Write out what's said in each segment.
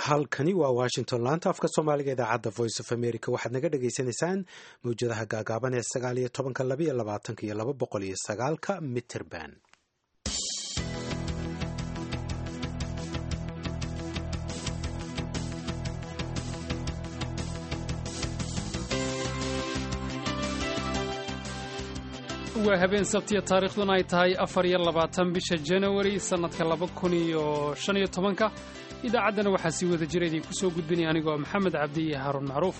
halkani waa washington laanta afka soomaaliga idaacadda voice of america waxaad naga dhagaysanaysaan mawjadaha gaagaaban ee sagaal iyo tobanka labaiyo labaatanka iyo laba boqol iyo sagaalka mitterban waa habeen sabtiya taariikhduna ay tahay afar iyo labaatan bisha janawari sannadka laba kun iyo shan iyo tobanka idaacaddana waxaa sii wada jira idinku soo gudbinaya anigoo maxamed cabdi iyo haaruun macruuf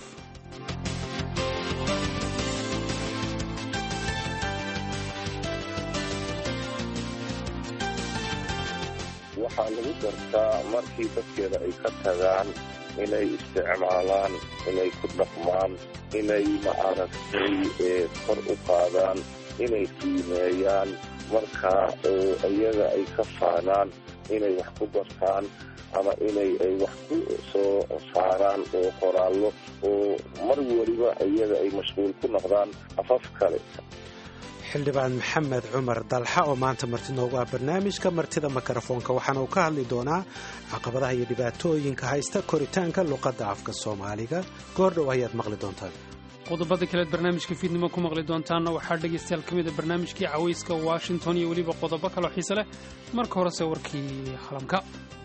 waxaa lagu gartaa markii dadkeeda ay ka tagaan inay isticmaalaan inay ku dhaqmaan inay maaragtay kor u qaadaan inay qiimeeyaan marka iyaga ay ka faanaan inay wax ku bartaan ama inay ay wax ku soo saaraan oo qoraallo oo mar weliba iyaga ay mashquul ku noqdaan afaf kale xildhibaan maxamed cumar dalxa oo maanta marti noogu ah barnaamijka martida mikrofoonka waxaana uu ka hadli doonaa caqabadaha iyo dhibaatooyinka haysta koritaanka luqadda afka soomaaliga goordhow ayaad maqli doontaan qodobada kaleed barnaamijka fiidnimo ku maqli doontaanna waxaa dhegaystayaal ka mida barnaamijkii cawayska washington iyo weliba qodobo kaloo xiise leh marka horese warkii qalamka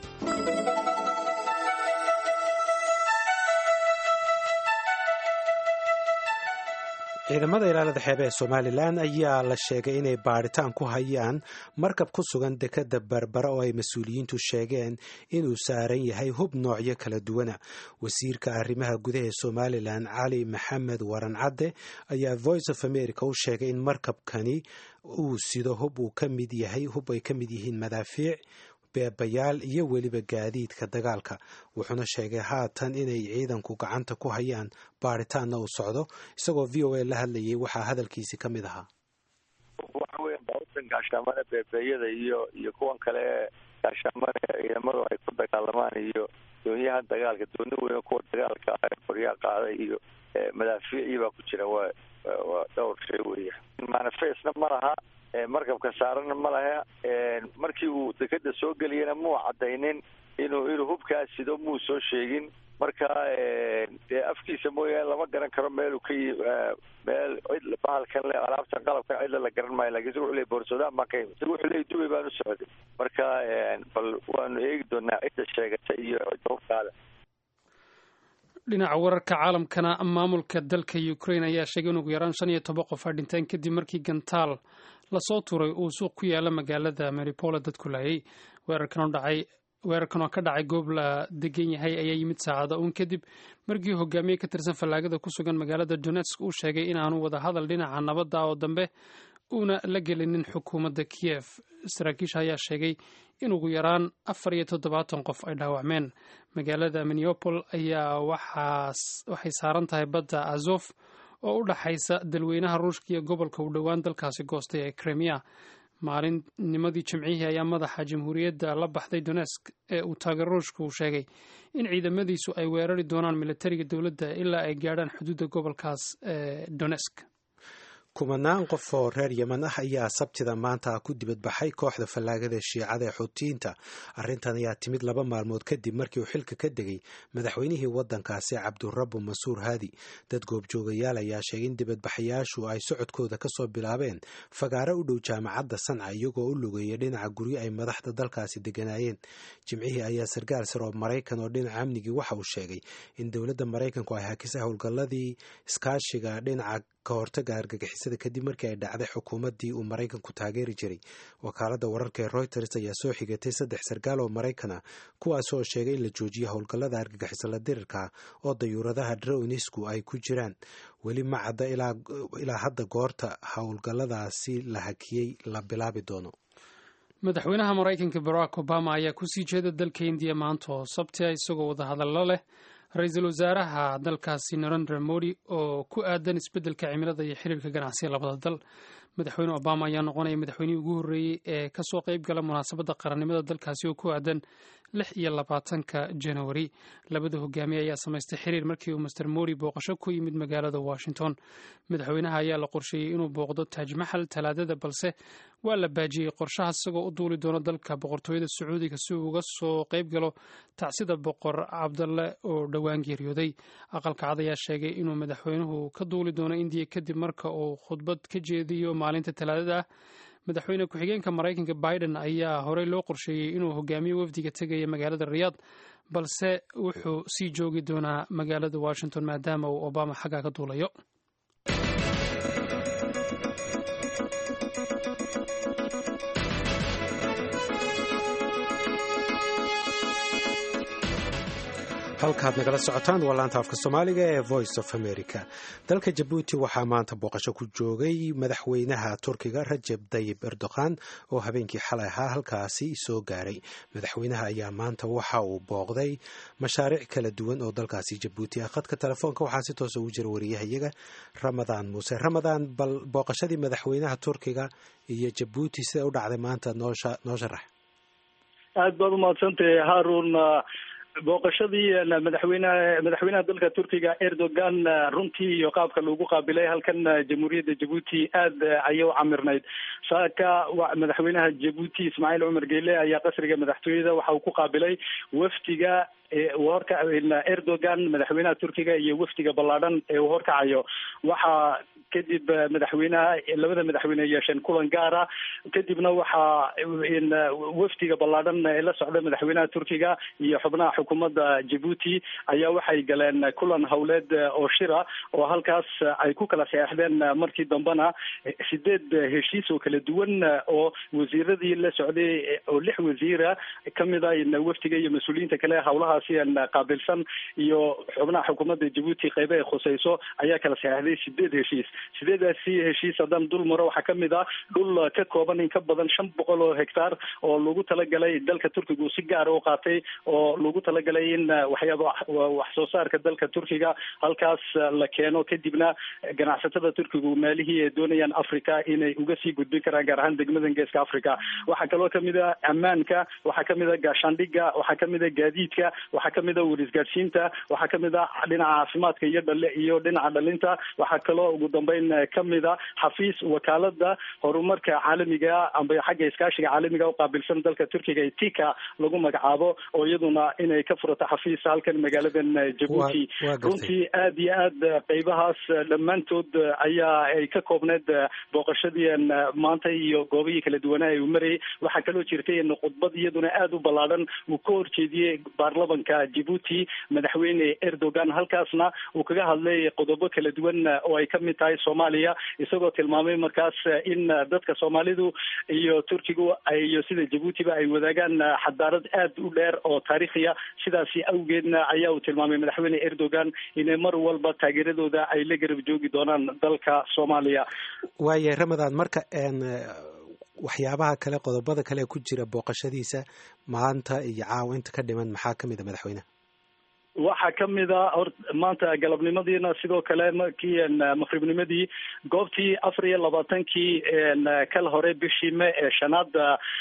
ciidamada ilaalada xeebe ee somalilan ayaa la sheegay inay baadhitaan ku hayaan markab ku sugan dekadda berbera oo ay mas-uuliyiintu sheegeen inuu saaran yahay hub noocyo kala duwana wasiirka arrimaha gudaha ee somalilan cali maxamed waran cadde ayaa voice of america u sheegay in markabkani uu sido hub uu ka mid yahay hub ay ka mid yihiin madaafiic beebayaal iyo weliba gaadiidka dagaalka wuxuuna sheegay haatan inay ciidanku gacanta ku hayaan baaritaanna uu socdo isagoo v o a la hadlayay waxaa hadalkiisi ka mid ahaa waxa weya baabuurtan gaashaamada beebeeyada iyo iyo kuwan kale gaashaamada ciidamadu ay ku dagaalamaan iyo doonyaha dagaalka dooni weyn kuwa dagaalka qoryaa qaaday iyo madaafiicii baa ku jira waa waa dhowr shay weya manifestna ma laha markabka saaranna ma laha markii uu dekeda soo geliyana muu cadaynin inuu inuu hubkaa sido muu soo sheegin marka dee afkiisa mooyaane lama garan karo meeluu ka yi meel cid bahalkan le alaabtan qalabkan cidla la garan maayo lakin isaga wuxu ley boorsodaan baan ka yimi isaga wuxuu ley dubay baan u socday marka bal waanu eegi doonaa cidda sheegata iyo cidda hubkaada dhinaca wararka caalamkana maamulka dalka ukraine ayaa sheegay in ugu yaraan shan iyo toban qof ay dhinteen kadib markii gantaal lasoo turay uu suuq ku yaala magaalada maripola dadku laayay weerarkan oo dhacay weerarkan oo ka dhacay goob la degan yahay ayaa yimid saacado uun kadib markii hogaamiye ka tirsan fallaagada ku sugan magaalada donetsk uu sheegay inaanu wada hadal dhinaca nabadda oo dambe uuna la gelinin xukuumadda kiev saraakiisha ayaa sheegay in ugu yaraan afar iyo toddobaatan qof ay dhaawacmeen magaalada minneopol ayaa waxay saaran tahay badda azof oo u dhaxaysa dalweynaha ruushka iyo gobolka u dhowaan dalkaasi goostay ee kremiya maalinnimadii jimcihii ayaa madaxa jamhuuriyadda la baxday donesk ee uu taageero ruushka uu sheegay in ciidamadiisu ay weerari doonaan militariga dowladda ilaa ay gaadhaan xuduudda gobolkaas ee donesk kumanaan qof oo reer yeman ah ayaa sabtida maanta ku dibadbaxay kooxda fallaagada shiicada ee xuutiyiinta arrintan ayaa timid laba maalmood kadib markii uu xilka ka degay madaxweynihii waddankaasi cabdurabu mansuur haadi dad goobjoogayaal ayaa sheegay in dibadbaxayaashu ay socodkooda kasoo bilaabeen fagaaro u dhow jaamacadda sanca iyagoo u lugeeya dhinaca guryo ay madaxda dalkaasi deganaayeen jimcihii ayaa sarkaal sar oo maraykan oo dhinaca amnigii waxa uu sheegay in dowladda maraykanku ay hakisay howlgalladii iskaashiga dhinaca ka hortaga argagixisada kadib markii ay dhacday xukuumaddii uu maraykanku taageeri jiray wakaaladda wararka ee reuters ayaa soo xigatay saddex sarkaal oo maraykan ah kuwaas oo sheegay in la joojiyo howlgallada argagixiso la dirirka oo dayuuradaha dronisku ay ku jiraan weli ma cadda ilaa hadda goorta howlgalladaasi la hakiyey la bilaabi doono madaxweynaha maraykanka barack obama ayaa kusii jeeda dalka indiya maanta oo sabtia isagoo wadahadallo leh ra-iisul wasaaraha dalkaasi narendra modi oo ku aadan isbeddelka cimilada iyo xiriirka ganacsiga labada dal madaxweyne obama ayaa noqonaya madaxweynihii ugu horreeyey ee kasoo qayb gala munaasabadda qarannimada dalkaasi oo ku aadan lix iyo labaatanka janawari labada hogaamiye ayaa samaystay xiriir markii uu master mori booqasho ku yimid magaalada washington madaxweynaha ayaa la qorsheeyey inuu booqdo taaj maxal talaadada balse waa la baajiyey qorshaha isagoo u duuli doono dalka boqortooyada sacuudiga si uu uga soo qayb galo tacsida boqor cabdalle oo dhowaan geeriyooday aqalka cad ayaa sheegay inuu madaxweynuhu ka duuli doono indiya kadib marka uu khudbad ka jeediyo maalinta talaadada ah madaxweyne ku-xigeenka maraykanka biden ayaa horey loo qorsheeyey inuu hogaamiyo wafdiga tegaya magaalada riyaad balse wuxuu sii joogi doonaa magaalada washington maadaama uu obama xaggaa ka duulayo halkaad nagala socotaan waa laanta afka soomaaliga ee voice of america dalka jabuuti waxaa maanta booqasho ku joogay madaxweynaha turkiga rajeb dayib erdogan oo habeenkii xalay ahaa halkaasi soo gaaray madaxweynaha ayaa maanta waxa uu booqday mashaariic kala duwan oo dalkaasi jabuuti ah khadka telefoonka waxaa si toosa ugu jira wariyahayaga ramadaan muuse ramadaan bal booqashadii madaxweynaha turkiga iyo jabuuti sida u dhacday maanta noosha noo sharax aad baad umahadsantahay haarun booqashadii madaxweynaha madaxweynaha dalka turkiga erdogan runtii iyo qaabka lagu qaabilay halkan jamhuuriyadda jabuuti aad ayay u camirnayd saaka madaxweynaha jabuuti ismaaciil cumar geyle ayaa qasriga madaxtooyada waxa uu ku qaabilay wafdiga horka erdogan madaxweynaha turkiga iyo wafdiga ballaadhan ee uu horkacayo waxaa kadib madaxweynaha labada madaxweyne yeesheen kulan gaara kadibna waxaa wafdiga ballaadhan ee la socda madaxweynaha turkiga iyo xubnaha xukuumadda jabuuti ayaa waxay galeen kulan howleed oo shira oo halkaas ay ku kala saxeexdeen markii dambena sideed heshiis oo kala duwan oo wasiiradii la socday oo lix wasiira kamid a wafdiga iyo mas-uuliyiinta kale howlahaasi qaabilsan iyo xubnaha xukuumadda jabuuti qeybe ay khuseyso ayaa kala saxeexday sideed heshiis sideedaasi heshiis haddaan dul maro waxaa kamid ah dhul ka kooban in ka badan shan boqol oo hectaar oo lagu talagalay dalka turkiga uu si gaara u qaatay oo lagu talagalay in waxyaaba wax soo saarka dalka turkiga halkaas la keeno kadibna ganacsatada turkigu maalihii ay doonayaan africa inay uga sii gudbin karaan gaar ahaan degmadan geeska africa waxaa kaloo kamid a ammaanka waxaa kamid a gaashaandhiga waxaa kamid a gaadiidka waxaa kamid a warisgaadhsiinta waxaa kamid a dhinaca caafimaadka iyo dhale iyo dhinaca dhalinta waxaa kaloo ugu dambeyn kamid a xafiis wakaalada horumarka caalamiga amba xagga iskaashiga caalamiga uqaabilsan dalka turkiga ee tika lagu magacaabo oo iyaduna inay ka furato xafiis halkan magaaladan jabuuti runtii aad iyo aad qeybahaas dhammaantood ayaa ay ka koobneed booqashadii maanta iyo goobihii kala duwanaa uu marayay waxaa kaloo jirtay in khudbad iyaduna aada u ballaadan uu ka horjeediyey baarlamanka jabuuti madaxweyne erdogan halkaasna uu kaga hadlay qodobo kala duwan oo ay kamid tahay soomaaliya isagoo tilmaamay markaas in dadka soomaalidu iyo turkigu iyo sida jabuutiba ay wadaagaan xadaarad aad u dheer oo taariikhiya sidaasi awgeedna ayaa uu tilmaamay madaxweyne erdogan inay mar walba taageeradooda ay la garab joogi doonaan dalka soomaaliya waayahay ramadan marka waxyaabaha kale qodobada kale ku jira booqashadiisa maanta iyo caawa inta ka dhiman maxaa kamid a madaxweyneha waxaa kamid a hor maanta galabnimadiina sidoo kale markii maqribnimadii goobtii afar iyo labaatankii kal hore bishii me ee shanaad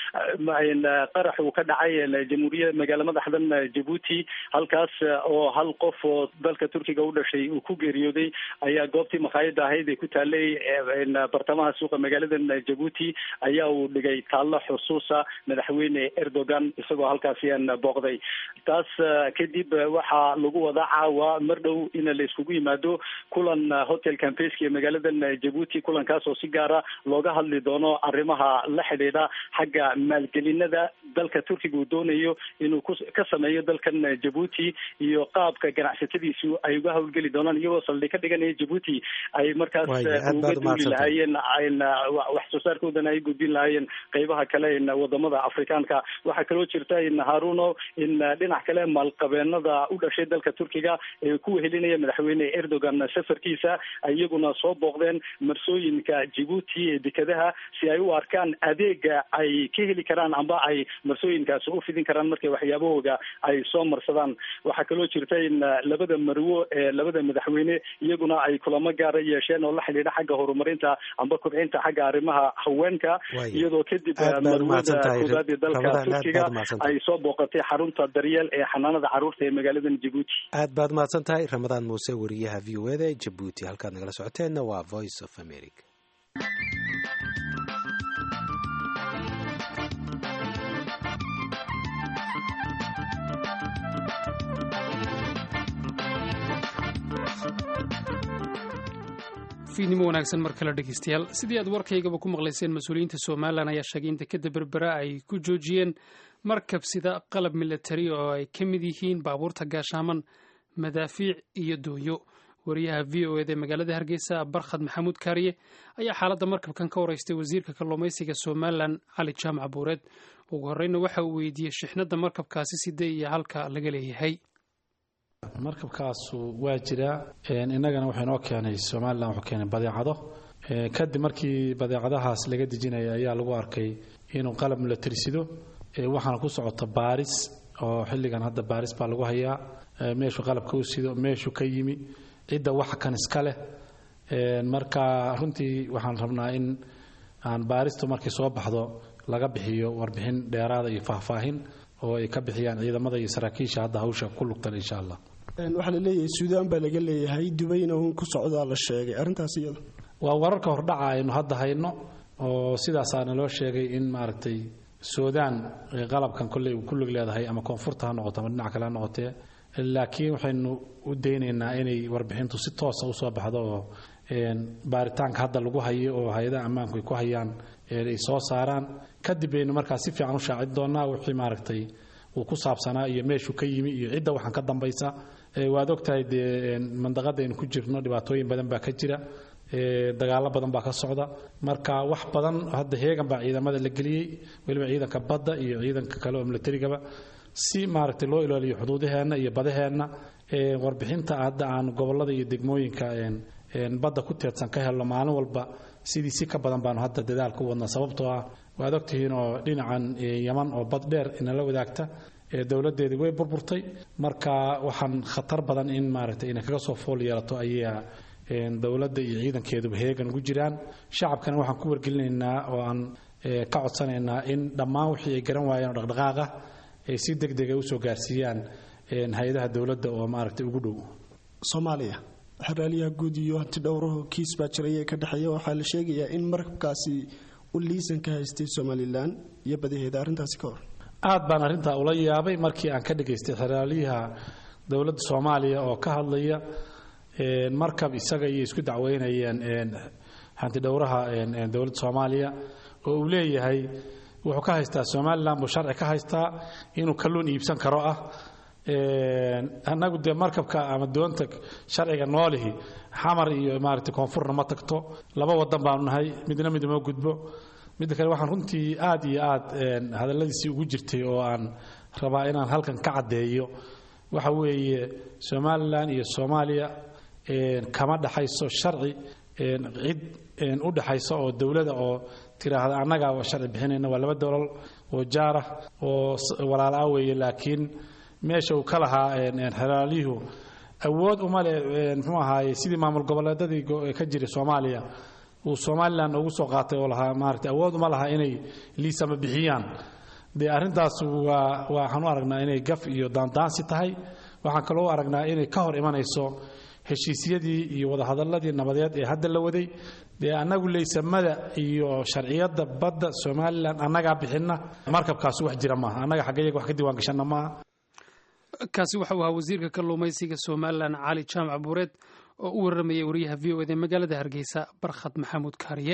qarax uu ka dhacay jamhuuriya magaala madaxdan jabuuti halkaas oo hal qof oo dalka turkiga u dhashay uu ku geeriyooday ayaa goobtii makhaayada ahayd ee ku taalay bartamaha suuqa magaaladan jabuuti ayaa uu dhigay taallo xusuusa madaxweyne erdogan isagoo halkaasi booqday taas kadib waxa lagu wada caawa mar dhow in la iskugu yimaado kulan hotel campeski ee magaaladan jabuuti kulankaas oo si gaara looga hadli doono arrimaha la xidhiidha xagga maalgelinada dalka turkiga uu doonayo inuu ku ka sameeyo dalkan jabuuti iyo qaabka ganacsatadiisu ay uga hawlgeli doonaan iyagoo saldhig ka dhiganaya jabuuti ay markaas uga duuli lahaayeen wax soo saarkoodana ay gudbin lahaayeen qeybaha kale wadamada afrikaanka waxaa kaloo jirta in haruno in dhinac kale maalqabeenada u dhashay dalka turkiga ee ku wehelinaya madaxweyne erdogan safarkiisa iyaguna soo booqdeen marsooyinka jibuuti ee dekadaha si ay u arkaan adeega ay ka heli karaan amba ay marsooyinkaasi u fidin karaan markay waxyaabahooga ay soo marsadaan waxaa kaloo jirta in labada marwo ee labada madaxweyne iyaguna ay kulamo gaara yeesheen oo la xidhiidha xagga horumarinta amba kobcinta xagga arrimaha haweenka iyadoo kadib marwada koobaad ee dalka turkiga ay soo booqatay xarunta daryeel ee xanaanada caruurta ee magaaladan jabuuti aad baad mahadsan tahay ramadaan muuse wariyaha v o eda ee jabuuti halkaad nagala socoteenna waa voice of america fiidnimo wanaagsan mar kale dhegeystayaal sidii aad warkaygaba ku maqlayseen mas-uuliyiinta somalilan ayaa sheegay in dekeda berbera ay ku joojiyeen markab sida qalab milatari oo ay ka mid yihiin baabuurta gaashaaman madaafiic iyo doonyo wariyaha v o eda ee magaalada hargeysa barkhad maxamuud kaariye ayaa xaaladda markabkan ka wareystay wasiirka kalluumaysiga somalilan cali jaamac buureed ugu horeyna waxa uu weydiiyey shixnadda markabkaasi sidee iyo halka laga leeyahay markabkaasu waa jiraa innagana wuxuu inoo keenay somalilan wuxuu keenay badeecado kadib markii badeecadahaas laga dejinaya ayaa lagu arkay inuu qalab milatari sido waxaana ku socota baaris oo xilligan hadda baaris baa lagu hayaa meeshuu qalabka u sido meeshuu ka yimi cidda waxa kan iska leh marka runtii waxaan rabnaa in aan baaristu markay soo baxdo laga bixiyo warbixin dheeraada iyo faahfaahin oo ay ka bixiyaan ciidamada iyo saraakiisha hadda hawsha ku lugtan insha allah waxaa la leeyahay suudaan baa laga leeyahay dubayna uun ku socdaa la sheegay arrintaas iyada waa wararka hordhaca aynu hadda hayno oo sidaasaana loo sheegay in maaragtay suudaan qalabkan kolley uu ku lug leedahay ama koonfurta ha noqoto ama dhinac kale ha noqotee laakiin waxaynu u daynaynaa inay warbixintu si toosa usoo baxdo oo baaritaanka hadda lagu hayo oo hay-adaha ammaanku ay ku hayaan ay soo saaraan kadib baynu markaa si fiican u shaacin doonaa wixii maaragtay uu ku saabsanaa iyo meeshuu ka yimi iyo cidda waxaan ka dambaysa waad ogtahay dee mandaqada aynu ku jirno dhibaatooyin badan baa ka jira dagaalo badan baa ka socda marka wax badan hadda heegan baa ciidamada la geliyey weliba ciidanka badda iyo ciidanka kale oo milatarigaba si maaragtay loo ilaaliyo xuduudaheenna iyo badaheenna warbixinta hadda aan gobolada iyo degmooyinka badda ku teedsan ka helno maalin walba sidii si ka badan baanu hadda dadaal ku wadnaa sababtoo ah waad ogtihiin oo dhinacan yaman oo bad dheer inala wadaagta dowladeedii way burburtay marka waxaan khatar badan in maaragtay inay kaga soo fool yeelato ayaa dowladda iyo ciidankeeduba heegan ugu jiraan shacabkana waxaan ku wargelinaynaa oo aan ka codsanaynaa in dhammaan wixii ay garan waayeen oo dhaqdhaqaaqa ay si deg dega usoo gaarsiiyaan hay-adaha dowladda oo maaragtay ugu dhow soomaaliya xeraaliyaha guud iyo hanti dhowraho kiis baa jiraya ka dhexeeya waxaa la sheegayaa in markabkaasi u liisan ka haystay somalilan iyo badaheeda arrintaasi ka hor aad baan arrintaa ula yaabay markii aan ka dhagaystay xeraaliyaha dowladda soomaaliya oo ka hadlaya markab isaga iyo isku dacweynayeen hanti dhowraha dowladda soomaaliya oo uu leeyahay wuxuu ka haystaa somalilan buu sharci ka haystaa inuu kalluun iibsan karo ah annagu dee markabka ama doonta sharciga noolihi xamar iyo maaragtay koonfurna ma tagto laba wadan baanu nahay midna mid uma gudbo midda kale waxaan runtii aad iyo aad hadalladiisii ugu jirtay oo aan rabaa inaan halkan ka caddeeyo waxa weeye somalilan iyo soomaaliya kama dhaxayso sharci cid u dhaxayso oo dowlada oo tiraahda annaga sharci bixinayna waa laba dowlal oo jaarah oo walaala ah weeye laakiin meesha uu ka lahaa xeraalyuhu awood uma leh mxuu ahaaye sidii maamul goboleedadii ka jiray soomaaliya uu somalilan ugu soo qaatay oo lahaa maarata awood uma laha inay liisama bixiyaan dee arrintaas waa waxaan u aragnaa inay gaf iyo daandaansi tahay waxaan kaloo u aragnaa inay ka hor imanayso heshiisyadii iyo wadahadaladii nabadeed ee hadda la waday dee annagu leysamada iyo sharciyadda badda somalilan annagaa bixinna markabkaas wax jira maaha annaga xaggayaga wax ka diiwaan gashanna maaha kaasi waxa uu ahaa wasiirka kalluumaysiga somalilan cali jaamac buureed oo u warramayay wariyaha v o ed ee magaalada hargeysa barkhad maxamuud kaariye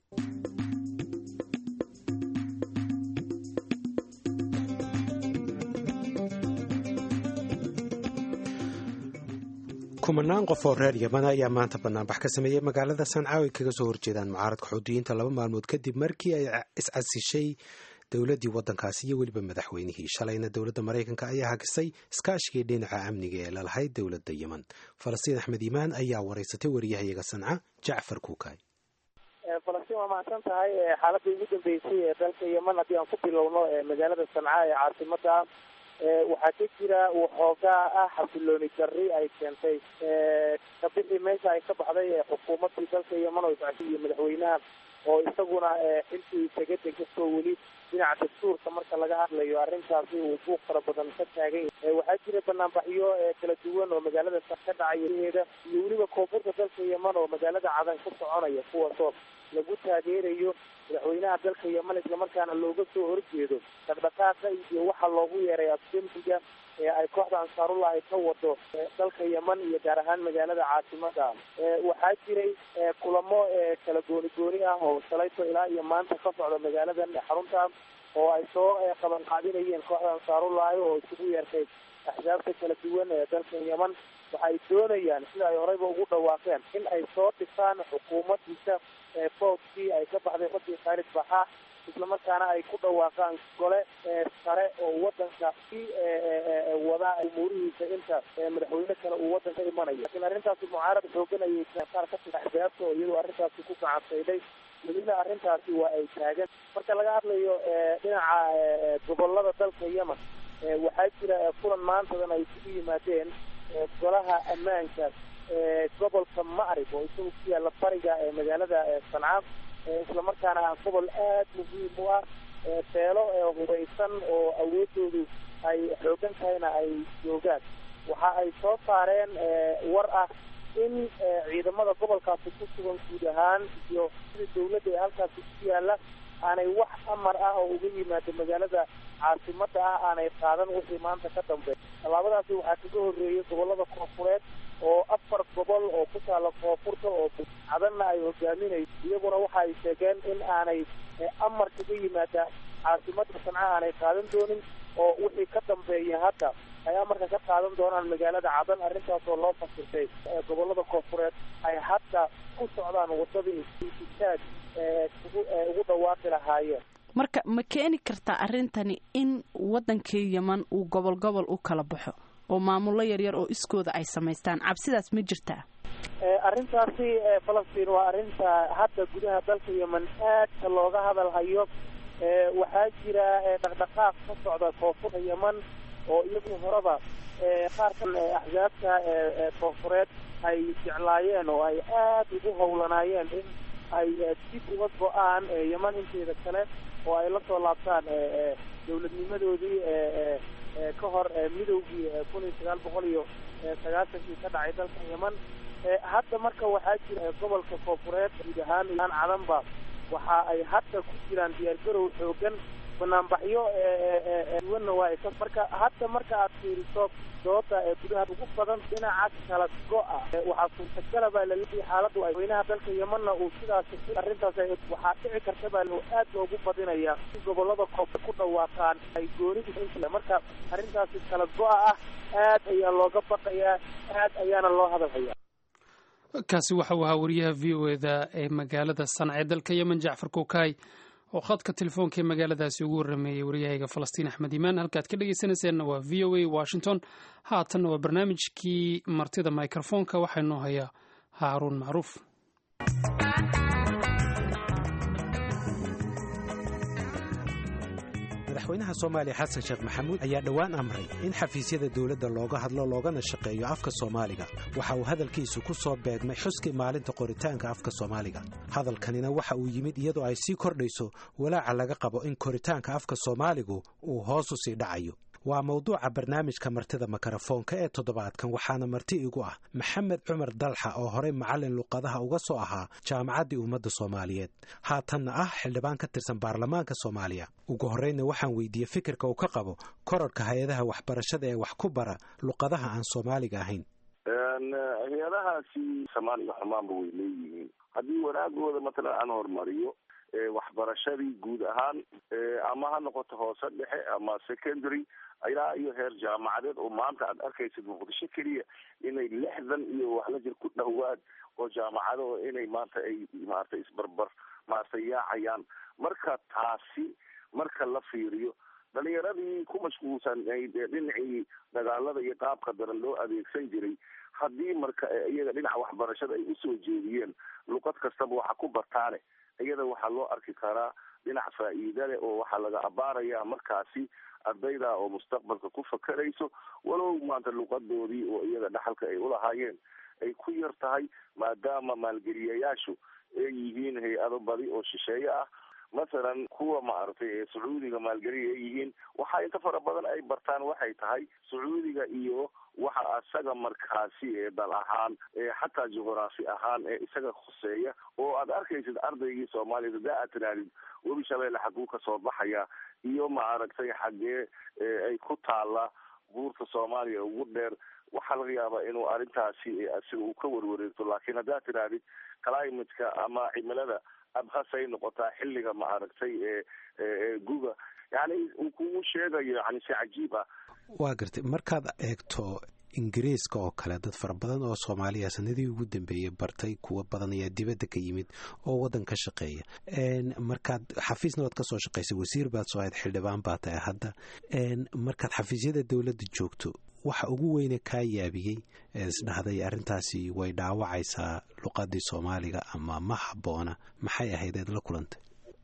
kumanaan qof oo reer yaman ayaa maanta banaanbax ka sameeyey magaalada sanca ay kaga soo horjeedaan mucaaradka xuutiyiinta laba maalmood kadib markii ay iscasishay dowladdii waddankaasi iyo weliba madaxweynihii shalayna dowladda maraykanka ayaa hagisay iskaashigii dhinaca amniga ee lalahayd dowladda yemen falastiin axmed iimaan ayaa waraysatay wariyahayaga sanca jacfar kuukay falastiin waa mahadsan tahay xaaladii ugu dambeysay ee dalka yemen haddii aan ku bilowno magaalada sanca ee caasimada waxaa ka jira waxoogaa ah xasilooni darri ay keentay kabixii meesha ay ka baxday xukuumadii dalka yemen oo iyo madaxweynaha oo isaguna xilkii isaga degastoo weli dhinaca dastuurka marka laga hadlayo arrintaasi uu buuq fara badan ka taagan yahay waxaa jira banaanbaxyo kala duwan oo magaalada ka dhacaya heeda iyo weliba koonfurta dalka yemen oo magaalada cadan ku soconaya kuwaasoo lagu taageerayo madaxweynaha dalka yemen islamarkaana looga soo horjeedo dhaqdhaqaaqa iyo waxaa loogu yeeray afdembiga ee ay kooxda ansaarullah ay ka wado dalka yemen iyo gaar ahaan magaalada caasimada waxaa jiray kulamo kala gooni gooni ah oo shalayto ilaa iyo maanta ka socda magaaladan xarunta oo ay soo qaban qaadinayeen kooxda ansaarullahi oo isugu yeertay axsaabta kala duwan ee dalka yemen waxay doonayaan sida ay horeyba ugu dhawaaqeen in ay soo dhisaan xukuumaddiisa boodkii ay ka baxday radii khaalid baxaa islamarkaana ay ku dhawaaqaan gole sare oo wadanka si wada umuurihiisa inta madaxweyne kale uu wadanka imanayo lakiin arrintaasi mucaarad xoogan ayay qaar ka tira axsaabta oo iyadoo arrintaasi ku gacansaydhay welina arrintaasi waa ay taagan marka laga hadlayo dhinaca gobolada dalka yemen waxaa jira kulan maantadan ay isugu yimaadeen golaha ammaanka gobolka macrib oo isagu ku yaalla bariga ee magaalada sanca islamarkaana ah gobol aad muhiim u ah beelo hubeysan oo awoodoodu ay xoogan tahayna ay joogaan waxa ay soo saareen war ah in ciidamada gobolkaasi ku sugan guud ahaan iyo sida dawladda ee halkaasi ku yaalla aanay wax amar ah oo uga yimaado magaalada caasimada ah aanay qaadan wixii maanta ka dambeeya tallaabadaasi waxaa kaga horreeyay gobolada koonfureed oo afar gobol oo ku taala koonfurta oo cadanna ay hogaaminayso iyaguna waxa ay sheegeen in aanay amar kaga yimaada caasimada sanca aanay qaadan doonin oo wixii ka dambeeya hadda ay amarka ka qaadan doonaan magaalada cadan arrintaas oo loo fasirtay gobolada koonfureed ay hadda ku socdaan wadadii itaag ugu dhawaaqi lahaayeen marka ma keeni kartaa arrintani in wadankii yeman uu gobol gobol u kala baxo oo maamullo yaryar oo iskooda ay samaystaan cabsidaas ma jirtaa arrintaasi falastiin waa arrinta hadda gudaha dalka yemen aadka looga hadal hayo waxaa jira dhaqdhaqaaq ka socda koonfurta yemen oo iyagu horeba qaar ka axsaabta koonfureed ay jeclaayeen oo ay aada ugu howlanaayeen in ay dib uga go-aan yemen inteeda kale oo ay la soo laabtaan dawladnimadoodii ka hor midowgii kun iyo sagaal boqol iyo sagaashankii ka dhacay dalka yemen hadda marka waxaa jira gobolka koonfureed guud ahaan aan cadanba waxa ay hadda ku jiraan diyaargarow xoogan banaanbaxyo duwanna waa ay marka hadda marka aad fiiriso dooda ee gudaha ugu badan dhinaca kala go-a waxaa suurtagala baa laleeyahay xaaladdu ay weynaha dalka yemanna uu sidaas arrintaas waxaa dhici karta baa aad loogu badinaya si gobolada koonfur ku dhawaaqaan ay goonidu marka arrintaasi kala go-a ah aad ayaa looga baqayaa aad ayaana loo hadalhayaa kaasi waxa uu ahaa wariyaha v o eda ee magaalada sanca ee dalka yemen jacfar kokaay oo khadka telefoonka ee magaaladaasi ugu warrameeyey waryahayga falastiin axmed iimaan halkaad ka dhegeysanayseena waa v o a washington haatanna waa barnaamijkii martida microfoonka waxaa inoo hayaa haaruun macruuf madaxweynaha soomaaliya xasan sheekh maxamuud ayaa dhowaan amray in xafiisyada dowladda looga hadlo loogana shaqeeyo afka soomaaliga waxa uu hadalkiisu ku soo beegmay xuskii maalinta qoritaanka afka soomaaliga hadalkanina waxa uu yimid iyadoo ay sii kordhayso walaaca laga qabo in koritaanka afka soomaaligu uu hoos u sii dhacayo waa mawduuca barnaamijka martida makarafoonka ee toddobaadkan waxaana marti igu ah maxamed cumar dalxa oo horey macallin luqadaha uga soo ahaa jaamacaddii ummadda soomaaliyeed haatanna ah xildhibaan ka tirsan baarlamaanka soomaaliya ugu horreynna waxaan weydiiyey fikirka uu ka qabo korarka hay-adaha waxbarashada ee wax ku bara luqadaha aan soomaaliga ahayn hay-adahaasi soomaaliga xumaanba way leeyihiin haddii wanaagooda matalan aan horumariyo waxbarashadii guud ahaan ama ha noqoto hoose dhexe ama secondary ilaa iyo heer jaamacadeed oo maanta aad arkaysid muqdisho keliya inay lixdan iyo waxla jir ku dhowaad oo jaamacado inay maanta ay maarata isbarbar maarata yaacayaan marka taasi marka la fiiriyo dhalinyaradii ku mashquulsanayd ee dhinacii dagaalada iyo qaabka daran loo adeegsan jiray haddii marka iyaga dhinaca waxbarashada ay usoo jeediyeen luqad kastaba waxa ku bartaane iyada waxaa loo arki karaa dhinac faa'iida leh oo waxaa laga abaaraya markaasi ardayda oo mustaqbalka ku fakerayso walow maanta luqadoodii oo iyaga dhaxalka ay ulahaayeen ay ku yar tahay maadaama maalgeliyayaashu ay yihiin hay-ado badi oo shisheeye ah masalan kuwa maaragtay ee sacuudiga maalgeliya ay yihiin waxaa inta fara badan ay bartaan waxay tahay sacuudiga iyo waxa isaga markaasi ee dal ahaan ee xataa juqraafi ahaan ee isaga khuseeya oo aad arkaysid ardaygii soomaaliya hadaa aad tirahdid webi shabeelle xaguu kasoo baxaya iyo maaragtay xaggee ay ku taala buurta soomaaliya ugu dheer waxaa laga yaabaa inuu arrintaasi asiga uu ka warwareegto laakiin haddaad tirahdid climatka ama cimilada abhasay noqotaa xilliga maaragtay ee guga yani uu kugu sheegayo yani si cajiib ah waa gartay markaad eegto ingiriiska oo kale dad fara badan oo soomaaliya sanadii ugu dambeeyey bartay kuwa badan ayaa dibadda ka yimid oo waddan ka shaqeeya markaad xafiisna waad kasoo shaqaysay wasiir baad soo ahayd xildhibaan baa tahay hadda markaad xafiisyada dowladda joogto waxa ugu weyne kaa yaabiyey isdhahday arrintaasi way dhaawacaysaa luqadii soomaaliga ama ma habboona maxay ahayd eed la kulantay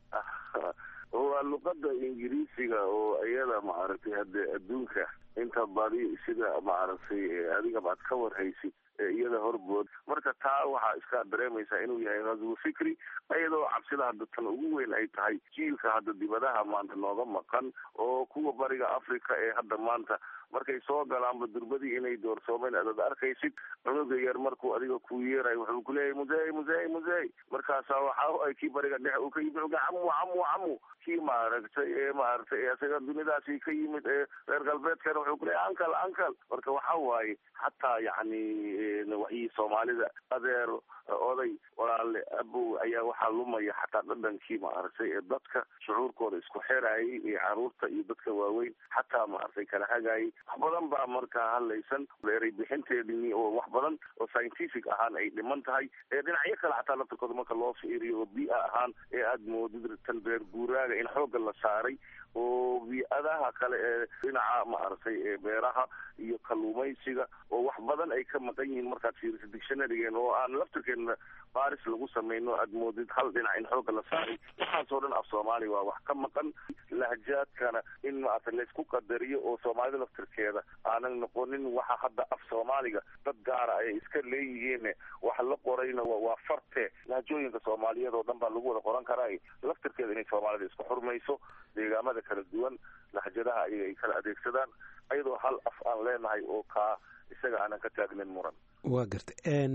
waa luqada ingiriisiga oo iyada maaragtay hadde adduunka inta badi sida maaragtay adigaba aad ka warhaysid iyada horbood marka taa waxaa iska dareemaysaa inuu yahay ghazwo fikri iyadoo cabsida hadda tan ugu weyn ay tahay jiilka hadda dibadaha maanta nooga maqan oo kuwa bariga africa ee hadda maanta markay soo galaanba durbadii inay doorsoomeen adaad arkaysid cunuga yar markuu adiga ku yeerayo wuxuu kuleeyahay musey musey musey markaasaa waxa ay kii bariga dhexe uu ka yimid uga camu camu camu kii maaragtay ee maaragtay ee isaga dunidaasi ka yimid ee reer galbeedkana wuxuu kuleeyahay ankal ankal marka waxa waaye xataa yacni waxii soomaalida adeer oday walaale abow ayaa waxaa lumaya xataa dhadhankii maaragtay ee dadka shucuurkooda isku xerayay iyo caruurta iyo dadka waaweyn xataa maaragtay kala hagayay wax badan baa markaa hadlaysan eray bixinteedii oo wax badan oo scientific ahaan ay dhiman tahay ee dhinacyo kale xataa laftarkooda marka loo fiiriyo oo bia ahaan ee aada moodid tan reer guuraaga in xoogga la saaray oo bi-adaha kale ee dhinaca maaragtay ee beeraha iyo kalluumaysiga oo wax badan ay ka maqan yihiin markaad fiiriso dictionarygeen oo aan laftirkeena baris lagu samayno aad moodid hal dhinac in xoogga la saaray waxaasoo dhan af soomaaliya waa wax ka maqan lahjaadkana in maarata laysku qadariyo oo soomaalida laftirkeeda aanan noqonin waxa hadda af soomaaliga dad gaara ay iska leeyihiin waxa la qorayna waa farte lahjooyinka soomaaliyeed oo dhan baa lagu wada qoran karaa laftirkeeda inay soomaalida isku xurmayso deegaamada kala duwan lahjadaha ayaga ay kala adeegsadaan ayadoo hal af aan leenahay oo kaa isaga aanan ka taagnin muran waa garta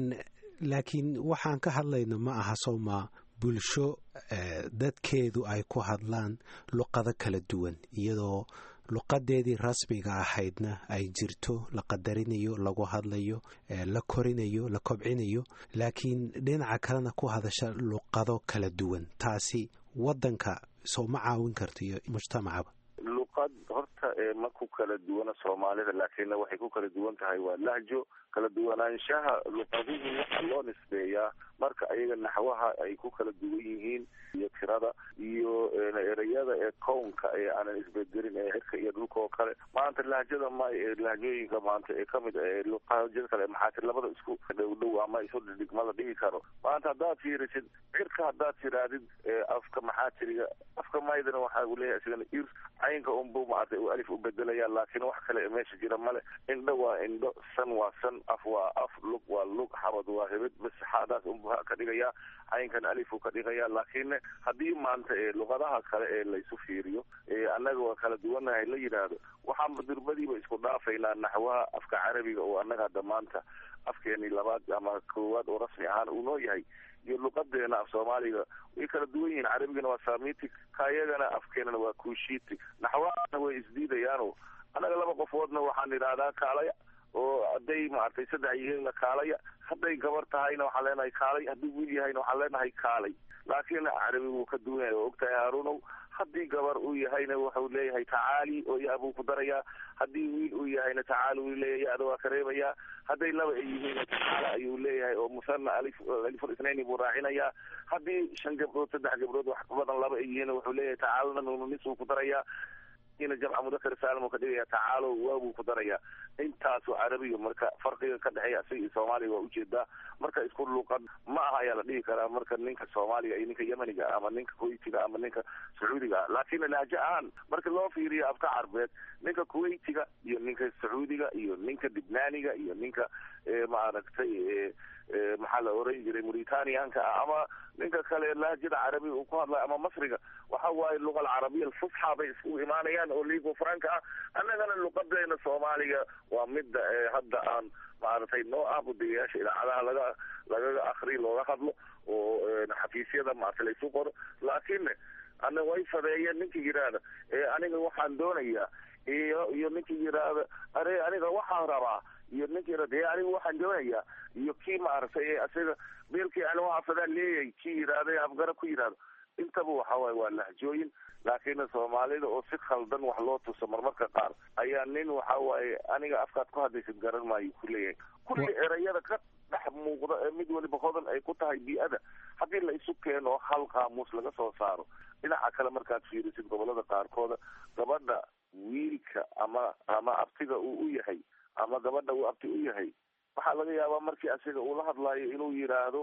laakiin waxaan ka hadlayno ma aha sowmaa bulsho dadkeedu ay ku hadlaan luqado kala duwan iyadoo luqadeedii rasmiga ahaydna ay jirto la qadarinayo lagu hadlayo la korinayo la kobcinayo laakiin dhinaca kalena ku hadasha luqado kala duwan taasi waddanka soo ma caawin karto iyo mujtamacaba luqad horta ma ku kala duwana soomaalida laakiinna waxay ku kala duwan tahay waa lahjo kala duwanaanshaha luqaduhu waxaa loo nisbeeyaa marka ayaga naxwaha ay ku kala duwan yihiin iyo tirada iyo ereyada ee kownka ee aanan isbedelin ee cirka iyo dhulka oo kale maanta lahjada ma lahjooyinka maanta ee kamid luqahjada kale maxaatir labada isku dhow dhow ama isu dhigma la dhigi karo maanta haddaad fiirisid cirka haddaad tiraadid afka maxaatiriga afka maydana waxa uu leeyahay isigana ir caynka unbu maarata uu alif u bedelaya laakiin wax kale meesha jira male indho waa indho san waa san af waa af lug waa lug xabad waa hebed bas xaadaas unbu ka dhigaya caynkan alifu ka dhigaya laakiin haddii maanta luqadaha kale ee laysu fiiriyo annaga waa kala duwanahay la yidhaahdo waxaan durbadiiba isku dhaafaynaa naxwaha afka carabiga oo annaga hadda maanta afkeeni labaad ama koowaad oo rasmi ahaan uu noo yahay iyo luqadeena af soomaaliga way kala duwan yihiin carabigana waa samitic kayagana afkeenana waa kushiti naxwahana way isdiidayaano annaga laba qofoodna waxaan idhaahdaa kaalaya oo hadday maaragtay saddex yihiinna kaalaya hadday gabar tahayna waxaan leenahay kaalay hadduu wiil yahayna waxaan leenahay kaalay laakiin carabi wuu ka duwan yahay oo ogtahay haarunow haddii gabar uu yahayna wuxuu leeyahay tacaali oo ya buu ku darayaa haddii wiil uu yahayna tacaali uu leeyahay ya-da waa ka reebayaa hadday laba ay yihiinna tacaala ayuu leeyahay oo musana alif aliful isnaini buu raacinayaa haddii shan gabdhood saddex gabdhood wax ka badan laba ay yihiinna wuxuu leeyahay tacaalana nuununis buu ku darayaa ina jamca mudakar saalim uu ka dhigaya tacaalo waabuu ku darayaa intaasu carabiga marka farqiga ka dhexeeya isaga iyo soomaaliga waa ujeedaa marka isku luuqad ma aha ayaa la dhihi karaa marka ninka soomaaliga iyo ninka yemeniga ama ninka kuwaitiga ama ninka sacuudiga laakiin laajo ahaan marka loo fiiriyo afka carbeed ninka kuwaitiga iyo ninka sacuudiga iyo ninka libnaaniga iyo ninka maaragtay maxaa la oran jiray mauritanianka ah ama ninka kale laajada carabiga uu ku hadlayo ama masriga waxa waaye luqa alcarabiya alfusxa bay isku imaanayaan oo ligo franka ah annagana luqadeena soomaaliga waa midda hadda aan maaragtay noo ah budigayaasha idaacadaha laga lagaga akri looga hadlo oo xafiisyada maarata laysu qoro laakiin ana way fadeeyeen ninkii yidhaahda aniga waxaan doonayaa iyo iyo ninkii yidhaahda are aniga waxaan rabaa iyo ninkii yidhahda e aniga waxaan doonayaa iyo kii maaragtay isaga beelkii ani waxaa fadaan leeyahay kii yidhaahda afgarab ku yidhahdo intaba waxa waaye waa lahjooyin laakiin soomaalida oo si khaldan wax loo tuso marmarka qaar ayaa nin waxa waaye aniga afkaad ku hadlaysid garan maayo ku leeyahay kulli erayada ka dhex muuqda ee mid waliba hodan ay ku tahay bii-ada haddii la isu keeno hal qaamuus laga soo saaro dhinaca kale markaad fiirisid gobolada qaarkooda gabadha wiilka ama ama abtiga uu u yahay ama gabadha uu abti u yahay waxaa laga yaabaa markii asiga uu la hadlaayo inuu yidhaahdo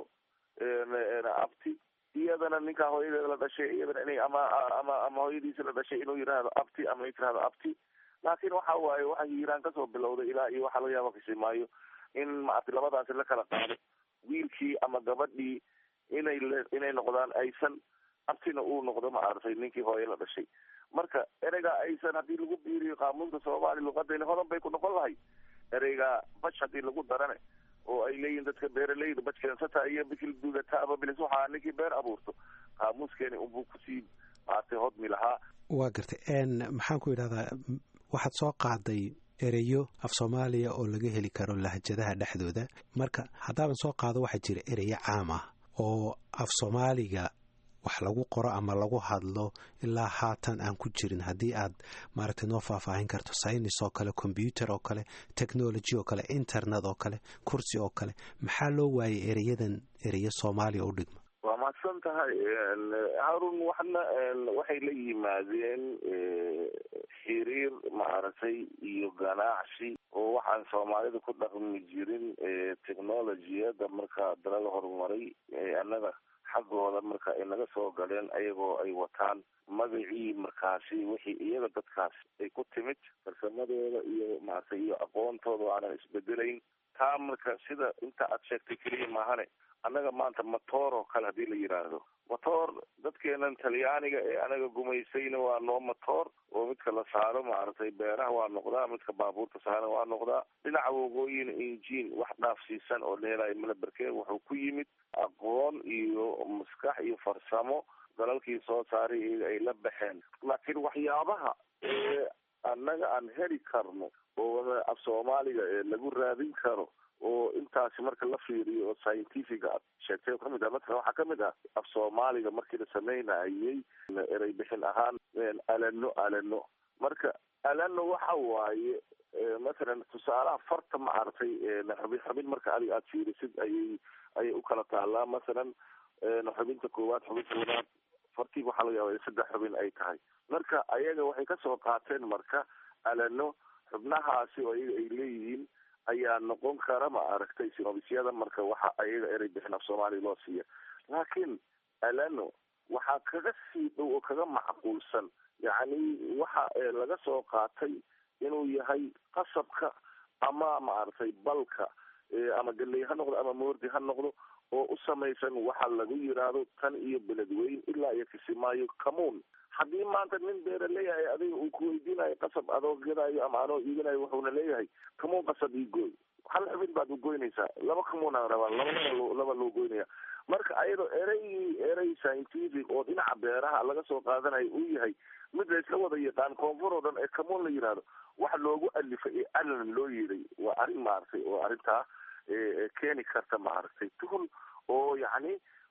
abti iyadana ninkaa hooyadeeda la dhashay iyadana inay ama ama ama hooyadiisa la dhashay inuu yidhaahdo abti ama tirahdo abti laakiin waxa waaye waxa hiiraan kasoo bilowday ilaa iyo waxaa laga yaaba kisimaayo in maaragtay labadaasi la kala qaado wiilkii ama gabadhii inay inay noqdaan aysan abtina uu noqdo maaragtay ninkii hooye la dhashay marka ereygaa aysan haddii lagu biiriyo qaamuunka soomaaliya luqadayna hodan bay ku noqon lahay ereygaa bash haddii lagu darane oo ay leeyihin dadka beeraleyda baj keensata iyo bikil dugataaba bilis waxaa ninkii beer abuurto qaamuuskeeni unbuu kusii maaragtay hodmi lahaa waa gartay maxaan ku yidhahdaa waxaad soo qaaday ereyo af soomaaliya oo laga heli karo lahjadaha dhexdooda marka haddaaban soo qaado waxaa jira ereyo caam ah oo af soomaaliga wax lagu qoro ama lagu hadlo ilaa haatan aan ku jirin haddii aad maaragtay noo faahfaahin karto saynis oo kale combyuter oo kale technology oo kale internet oo kale kursi oo kale maxaa loo waayay ereyadan ereyo soomaaliya u dhigma waa mahadsan tahay harun waxna waxay la yimaadeen xiriir maaragtay iyo ganacsi oo waxaan soomaalida ku dhaqmi jirin technologiyada markaa dalada horumaray annaga xaggooda marka ay naga soo galeen ayagoo ay wataan magacii markaasi wixii iyaga dadkaas ay ku timid farsamadooda iyo maaragtay iyo aqoontooda aanan isbedelayn taa marka sida inta aad sheegtay keliya maahane annaga maanta matoor oo kale haddii la yidhaahdo matoor dadkeenan talyaaniga ee anaga gumaysayna waa noo matoor oo midka la saaro maaragtay beeraha waa noqdaa midka baabuurta saaran waa noqdaa dhinaca waqooyina injiin wax dhaafsiisan oo la helayo malaberkeen wuxuu ku yimid aqoon iyo maskax iyo farsamo dalalkii soo saaray iyaga ay la baxeen laakiin waxyaabaha ee annaga aan heli karno oo af soomaaliga ee lagu raadin karo oo intaasi marka la fiiriyo oo scientifica aad sheegtay oo kamid ah matala waxaa kamid ah af soomaaliga markii la sameynayay erey bixin ahaan alano alano marka alano waxa waaye mathalan tusaalaha farta maaragtay xubin xubin marka adig aad fiirisid ayay ayay ukala taalaa mathalan xubinta koowaad xubinta labaad fartii waxaa laga yaaba in saddex xubin ay tahay marka ayaga waxay kasoo qaateen marka alano xubnahaasi oo iyaga ay leeyihiin ayaa noqon kara ma aragtay sinobisyada marka waxa ayaga erey bixin af soomaaliya loo siiya laakiin alano waxaa kaga sii dhow oo kaga macquulsan yacni waxa laga soo qaatay inuu yahay qasabka ama maaragtay balka ama galey ha noqdo ama moordi ha noqdo oo u samaysan waxa lagu yiraahdo tan iyo beledweyn ilaa iyo kisimaayo kamuun haddii maanta nin beera leeyahay adiga uu kuweydiinayo qasab adoo gadaayo ama anoo iiganayo wuxuuna leeyahay kamuun qasab ii gooy hal xubin baad u goynaysaa laba kamuun aan rabaa laba laba loo goynaya marka ayadoo ereygii erey scientific oo dhinaca beeraha laga soo qaadanayo uu yahay mid la isla wada yaqaan koonfur oo dhan ee kamuun la yidhaahdo waxa loogu alifay ee alan loo yeeday waa arrin maaragtay oo arrintaa keeni karta maaragtay tuhun oo yacni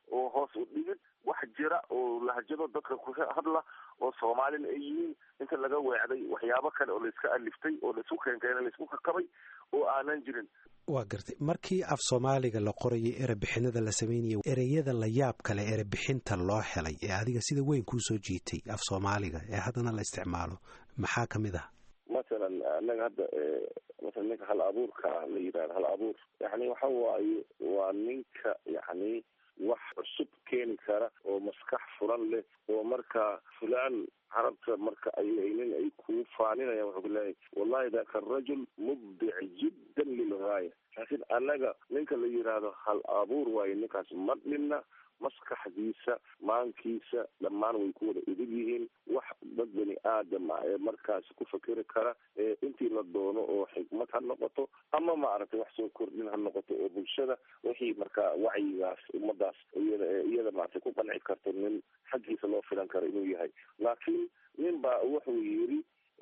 oo hoos u dhigid wax jira oo lahjado dadka ku hadla oo soomaalina ay yihiin inta laga weecday waxyaabo kale oo laiska aliftay oo laisku keenkeena laisku kakabay oo aanan jirin waa gartay markii af soomaaliga la qorayay erebixinada la sameynaya ereyada la yaab kale erebixinta loo helay ee adiga sida weyn kuu soo jiitay af soomaaliga ee haddana la isticmaalo maxaa ka mid ah masalan anaga hadda masalan ninka hal abuurka la yidhahdo hal abuur yani waxa waaye waa ninka yani wax cusub keeni kara oo maskax furan leh oo marka fulaan carabta marka ay nin ay kuu faaninayaan wuxuu ku leeyahay wallahi daka rajul mubdic jiddan lilgaaya laakiin annaga ninka la yidhaahdo hal abuur waayo ninkaas ma dhinna maskaxdiisa maankiisa dhammaan way ku wada idib yihiin wax dad bani aadam ah ee markaasi ku fakeri kara ee intii la doono oo xikmad ha noqoto ama maaragtay wax soo kordhin ha noqoto oo bulshada wixii markaa wacyigaas ummadaas iyada iyada maaragtay ku qanci karto nin xaggiisa loo filan karo inuu yahay laakiin nin baa wuxuu yidhi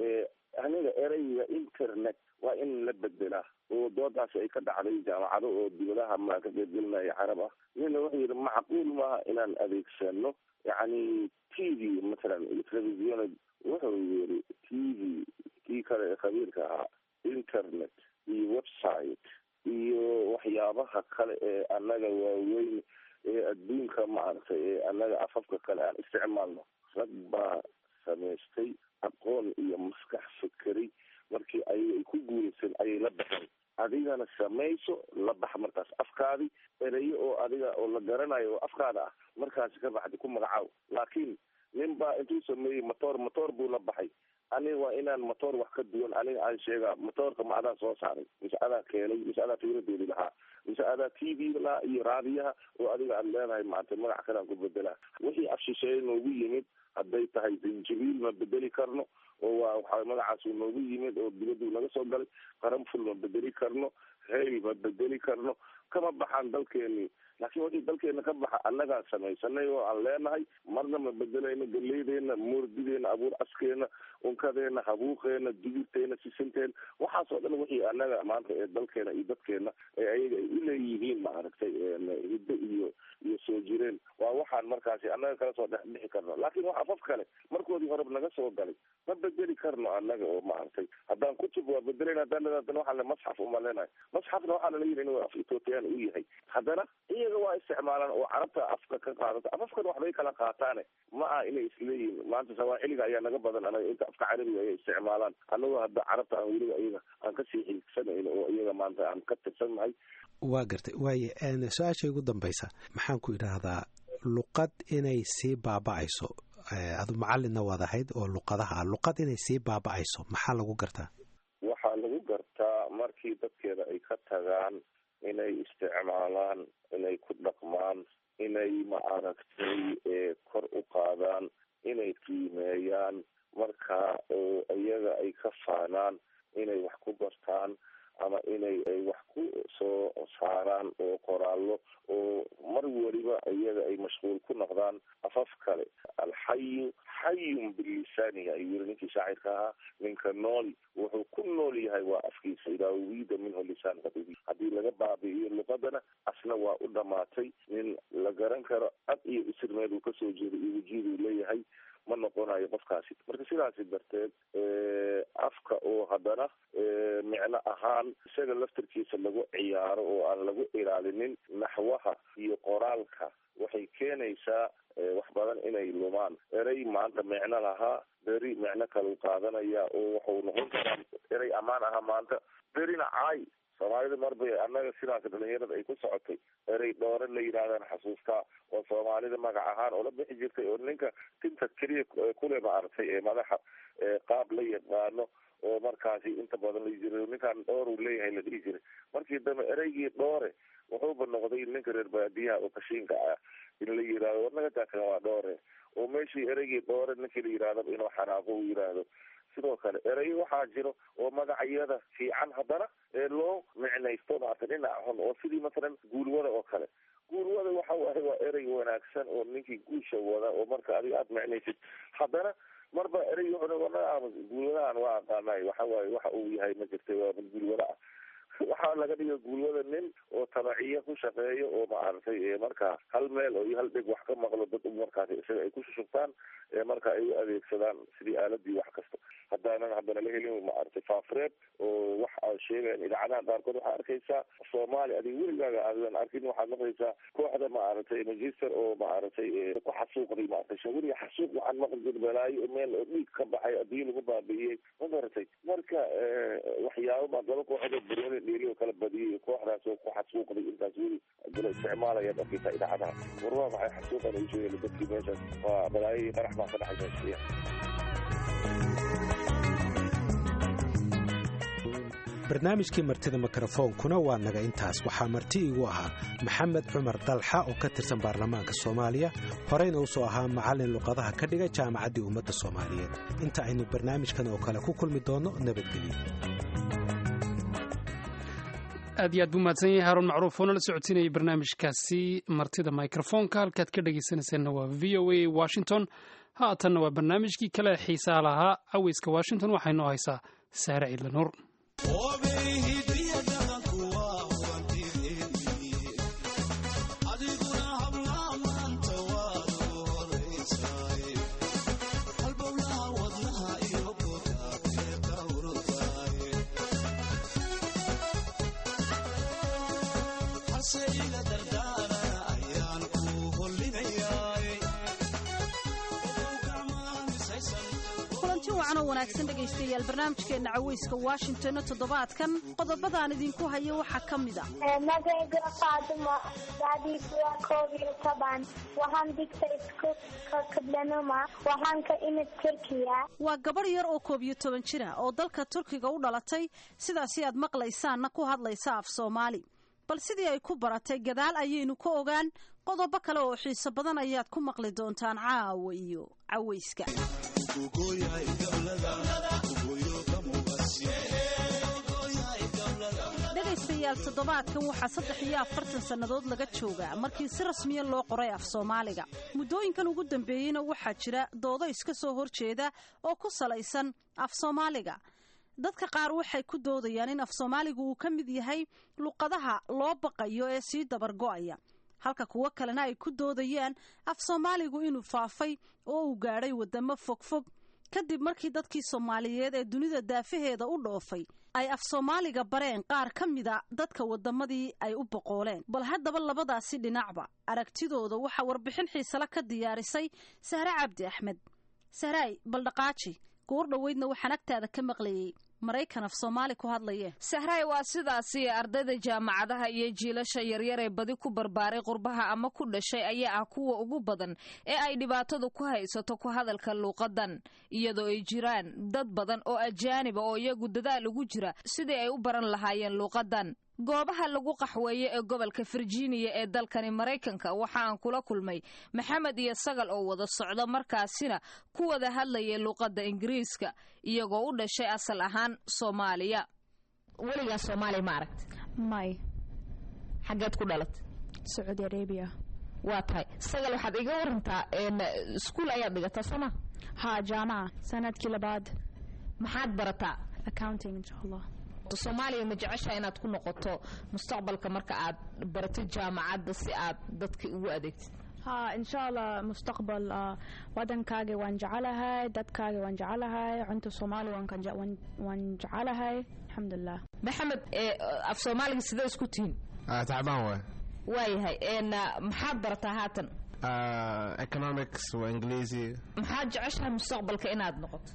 aniga ereyga internet waa in la bedelaa oo doodaasi ay ka dhacday jaamacado oo dibadaha maa ka qeybgelinaya carab ah nina wuxuu yidhi macquul maaha inaan adeegsano yacni t v mathalan iyo television wuxuu yidhi t v kii kale ee khabiirka ahaa internet iyo website iyo waxyaabaha kale ee annaga waaweyn ee adduunka maaragtay ee annaga afafka kale aan isticmaalno rag baa samaystay aqoon iyo maskax fikeri markii ayaga ay ku guulaysan ayay la baxeen adigana samayso la bax markaas afkaadi ereyo oo adiga oo la garanayo oo afkaada ah markaasi ka baxdi ku magacaaw laakiin nin baa intuu sameeyey motor motor buu la baxay aniga waa inaan motor wax ka duwan aniga aan sheega motoorka ma adaa soo saaray mise adaa keenay mise adaa fikradeedi lahaa mise adaa t v lahaa iyo raadiyaha oo adiga aad leedahay maanta magac kalaan ku bedelaa wixii afshisheeye noogu yimid hadday tahay zanjabiil ma bedeli karno oo waa waxa magacaas uu noogu yimid oo dibaduu naga soo galay qaranful ma bedeli karno hayl ma bedeli karno kama baxaan dalkeenii laakiin wixii dalkeena ka baxa annagaan samaysanay oo aan leenahay marna ma bedelayno galeydeena moordideena abuur askeena unkadeena habuuqeena digirteena sisinteena waxaasoo dhan wixii annaga maanta ee dalkeena iyo dadkeena ee ayaga ay uleeyihiin maaragtay hiddo iyo iyo soo jireen waa waxaan markaasi annaga kala soo dhex bixi karno laakiin wax afaf kale markoodii horeba naga soo galay ma bedeli karno annaga oo maaragtay haddaan kutub waa bedelayna haddaan haddana waxaa le masxaf uma leenahay masxafna waxaa lala yidhi inuu af ethoopiyan u yahay haddana iyaga waa isticmaalaan oo carabta afka ka qaadata afafkan waxbay kala qaataane ma aha inay isleeyihiin maanta sawaaxiliga ayaa naga badan anaga inta afka carabiga ay isticmaalaan annagoo hadda carabta aan weliba iyaga aan kasii xiigsanayno oo iyaga maanta aan ka tirsannahay waa gartay waaye su-aasha ugu dambaysa maxaan ku idhaahdaa luqad inay sii baaba-ayso adu macallinna waad ahayd oo luqadaha ah luqad inay sii baaba-ayso maxaa lagu gartaa waxaa lagu gartaa markii dadkeeda ay ka tagaan inay isticmaalaan inay ku dhaqmaan inay ma aragtay kor u qaadaan inay qiimeeyaan marka oo iyaga ay ka faanaan inay wax ku bartaan ama inay ay wax ku soo saaraan oo qoraallo oo mar weliba iyaga ay mashquul ku noqdaan afaf kale alxayu xayun bilisaanihi ayuu yiri ninkii shaacirka ahaa ninka nool wuxuu ku nool yahay waa afkiisa idaa uwiida minhu lisaan qadibi haddii laga baabi'iyo luqadana asna waa u dhamaatay nin la garan karo ad iyo isirmeed uu kasoo jeeday iyo wajiiduu leeyahay ma noqonayo qofkaasi marka sidaasi darteed afka oo haddana micno ahaan isaga laftarkiisa lagu ciyaaro oo aan lagu ilaalinin naxwaha iyo qoraalka waxay keenaysaa wax badan inay lumaan erey maanta micno lahaa beri micno kalau qaadanaya oo waxuu noqon karaa erey ammaan ahaa maanta berina caay soomaalida marbay annaga sidaas dhalinyarada ay ku socotay erey dhoore la yidhahdaan xasuustaa oo soomaalida magac ahaan oo la bixi jirtay oo ninka tinta keliya kule maaragtay ee madaxa qaab la yaqaano oo markaasi inta badan la jira ninkaan dhoor uu leeyahay la dhihi jiray markii dambe ereygii dhoore wuxuuba noqday ninka reer baadiyaha oo kashiinka ah in la yidhahdo warnaga taakan waa dhoore oo meeshii ereygii dhoore ninkii la yidhahdaba inuu xanaaqo uu yidhaahdo sidoo kale ereyo waxaa jiro oo magacyada fiican haddana ee loo micnaysto maarta dhinac xun oo sidii masalan guulwada oo kale guulwada waxa waaye waa erey wanaagsan oo ninkii guusha wada oo marka adiga aada micnaysid haddana marba erey guulwadahan waa aqaanay waxa waaye waxa uu yahay ma jirtay waa mid guulwada ah waxaa laga dhiga guulwada nin oo tabaciya ku shaqeeyo oo maaragtay markaa hal meel oo iyo hal dheg wax ka maqlo dad markaasi isaga ay ku shushubtaan marka ay u adeegsadaan sidii aaladii wax kasta haddaanan haddana la helin maaragtay faafureed oo wax a sheegayan idaacadaha qaarkood waxaa arkaysaa soomaali adig weligaaga aadan arkin waxaad maqlaysaa kooxda maaragtay magister oo maaragtay ku xasuuqday maaragtay shawiriga xasuuq waxaan maqli jir balaayo meel oo dhiig ka baxay adii lagu baabi'iyey ma garatay marka waxyaabo baa laba kooxood baroni dheeli oo kala badiyay kooxdaas oo ku xasuuqday intaas weli dala isticmaalaya arkaysaa idaacadaha war waa maxay xasuuqan ay sheegeen dadkii meeshaas waa balaayo iyo qarax baa ka dhexaysa barnaamijkii martida mikrofoonkuna waa naga intaas waxaa marti iigu ahaa maxamed cumar dalxa oo ka tirsan baarlamaanka soomaaliya horeyna u soo ahaa macallin luqadaha ka dhiga jaamacaddii ummadda soomaaliyeed inta aynu barnaamijkan oo kale ku kulmi doonno nabadgelyo aad iyo aad buu mahadsan yahay haruun macruuf oo nala socodsiinayay barnaamijkaasi martida microfoonka halkaad ka dhegaysanaysaanna waa v o a washington haatanna waa barnaamijkii kale xiisaa lahaa caweyska washington waxaynoo haysaa saare ciidlanuur wanaagsan dhegaystayaal barnaamijkeena caweyska washingtonna toddobaadkan qodobadaan idinku hayo waxaa ka mid a magayga faaduma daadiisu waa koob iyo toban waxaan digta iskuulka kablanuma waxaan ka imid turkiya waa gabadh yar oo koob iyo toban jira oo dalka turkiga u dhalatay sidaasi aad maqlaysaanna ku hadlaysa af soomaali bal sidii ay ku baratay gadaal ayaynu ka ogaan qodobo kale oo xiiso badan ayaad ku maqli doontaan caawa iyo caweyska dhegaystayaal toddobaadkan waxaa saddex iyo afartan sannadood laga joogaa markii si rasmiya loo qoray af soomaaliga muddooyinkan ugu dambeeyeyna waxaa jira doodo iska soo horjeeda oo ku salaysan af soomaaliga dadka qaar waxay ku doodayaan in af soomaaligu uu ka mid yahay luqadaha loo baqayo ee sii dabargo'aya halka kuwo kalena ay ku doodayaan af soomaaligu inuu faafay oo uu gaadhay waddamo fogfog kadib markii dadkii soomaaliyeed ee dunida daafaheeda u dhoofay ay af soomaaliga bareen qaar ka mida dadka waddamadii ay u boqooleen bal haddaba labadaasi dhinacba aragtidooda waxaa warbixin xiisale ka diyaarisay sahre cabdi axmed sahraay baldhaqaaji goor dhoweydna waxaan agtaada ka maqlayay maraykan af soomaali ku hadlaye sahraay waa sidaasi ardayda jaamacadaha iyo jiilasha yaryar ee badi ku barbaaray qurbaha ama ku dhashay ayaa ah kuwa ugu badan ee ay dhibaatadu ku haysato ku hadalka luuqadan iyadoo ay jiraan dad badan oo ajaaniba oo iyagu dadaal ugu jira sidii ay u baran lahaayeen luuqadan goobaha lagu qaxweeye ee gobolka virginia ee dalkani maraykanka waxa aan kula kulmay maxamed iyo sagal oo wada socda markaasina ku wada hadlayay luuqadda ingiriiska iyagoo u dhashay asal ahaan soomaaliya weligaa soomaaliya ma aragti may xaggeed ku dhalat sacuudi arabiya waa tahay sagal waxaad iga warantaa iskuul ayaad dhigataa sooma ha jaamaca sanadkii labaad maxaad barataa accounting insha allah soomaaliya ma jecesha inaad ku noqoto mustaqbalka marka aad baratid jaamacadda si aad dadka ugu adeegtid ha insha allah mustaqbal wadankaaga waan jecelahay dadkaaga waan jecelahay cunta soomaali waan jecelahay alxamdulilah maxamed af soomaaliga sidee isku tihiin tacbaan waay waayahay maxaad barataa haatan economics waa ingiliisi maxaad jeceshahay mustaqbalka inaad noqoto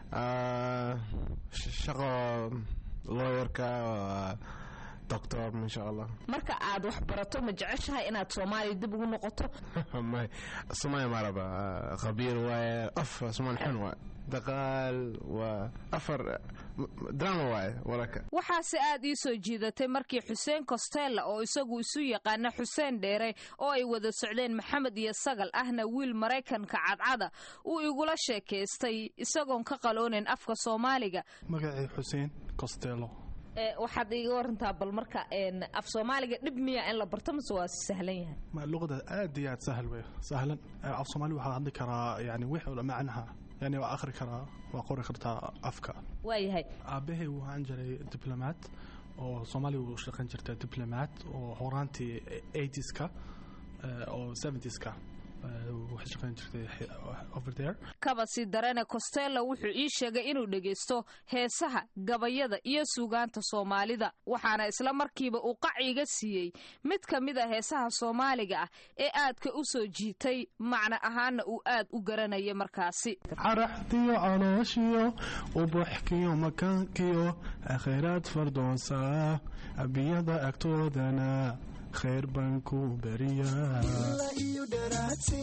shaqo lawyerka doctor insha allah marka aad wax barato ma jeceshahay inaad soomaaliya dib ugu noqoto may soomaaliya ma raba khabiir waaye af soomaali xun waaye daqaal waa afar drama waaye waraka waxaase aad ii soo jiidatay markii xuseen costello oo isagu isu yaqaana xuseen dheere oo ay wada socdeen maxamed iyo sagal ahna wiil maraykanka cadcada uu igula sheekaystay isagoon ka qaloonayn afka soomaaliga magacii xuseen costello waxaad iga warantaa bal marka af soomaaliga dhib miya in la barto mase waa sahlan yahay luqada aad iyo aad sahal wey sahlan af soomaali waxaa hadli karaa yani wix macnaha yani waa akhri karaa waa qori kartaa afka waayahay aabahay waxaan jiray diblomaat oo soomaaliya u shaqayn jirta diblomaat oo horaantii 80ska oo 70ska waxay shaqayn jirtay over there kabasi darene costello wuxuu ii sheegay inuu dhegaysto heesaha gabayada iyo suugaanta soomaalida waxaana isla markiiba uu qaciga siiyey mid ka mid a heesaha soomaaliga ah ee aadka u soo jiitay macno ahaana uu aad u garanaya markaasi caraxdiyo calooshiyo ubuxkiyo makaankiyo khayraad fardoonsa abiyada agtoodana khayr baan ku beriyaa iyo dharaadsi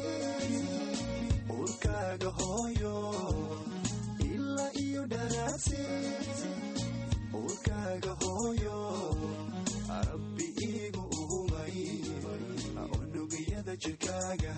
urkaaga hooyo ilaa iyo dharaadsi urkaaga hooyo rabbi iigu uhumay unugiyada jirkaaga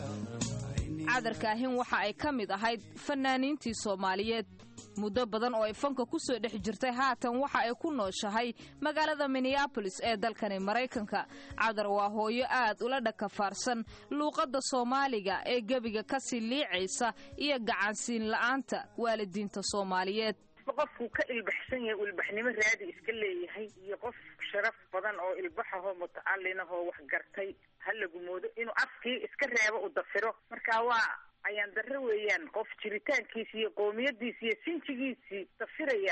cadarkaahin waxa ay ka mid ahayd fanaaniintii soomaaliyeed muddo badan oo ay fanka ku soo dhex jirtay haatan waxa ay ku nooshahay magaalada minneabolis ee dalkani maraykanka cadar waa hooyo aad ula dhakafaarsan luuqadda soomaaliga ee gebiga kasii liicaysa iyo gacansiin la'aanta waalidiinta soomaaliyeed qofku ka ilbaxsan yahay uu ilbaxnimo raadi iska leeyahay iyo qof sharaf badan oo ilbaxahoo mutacallinahoo wax gartay ha lagu moodo inuu afkii iska reebo u dafiro marka waa ayaan darro weeyaan qof jiritaankiisi iyo qoomiyadiisi iyo sinjigiisii dafiraya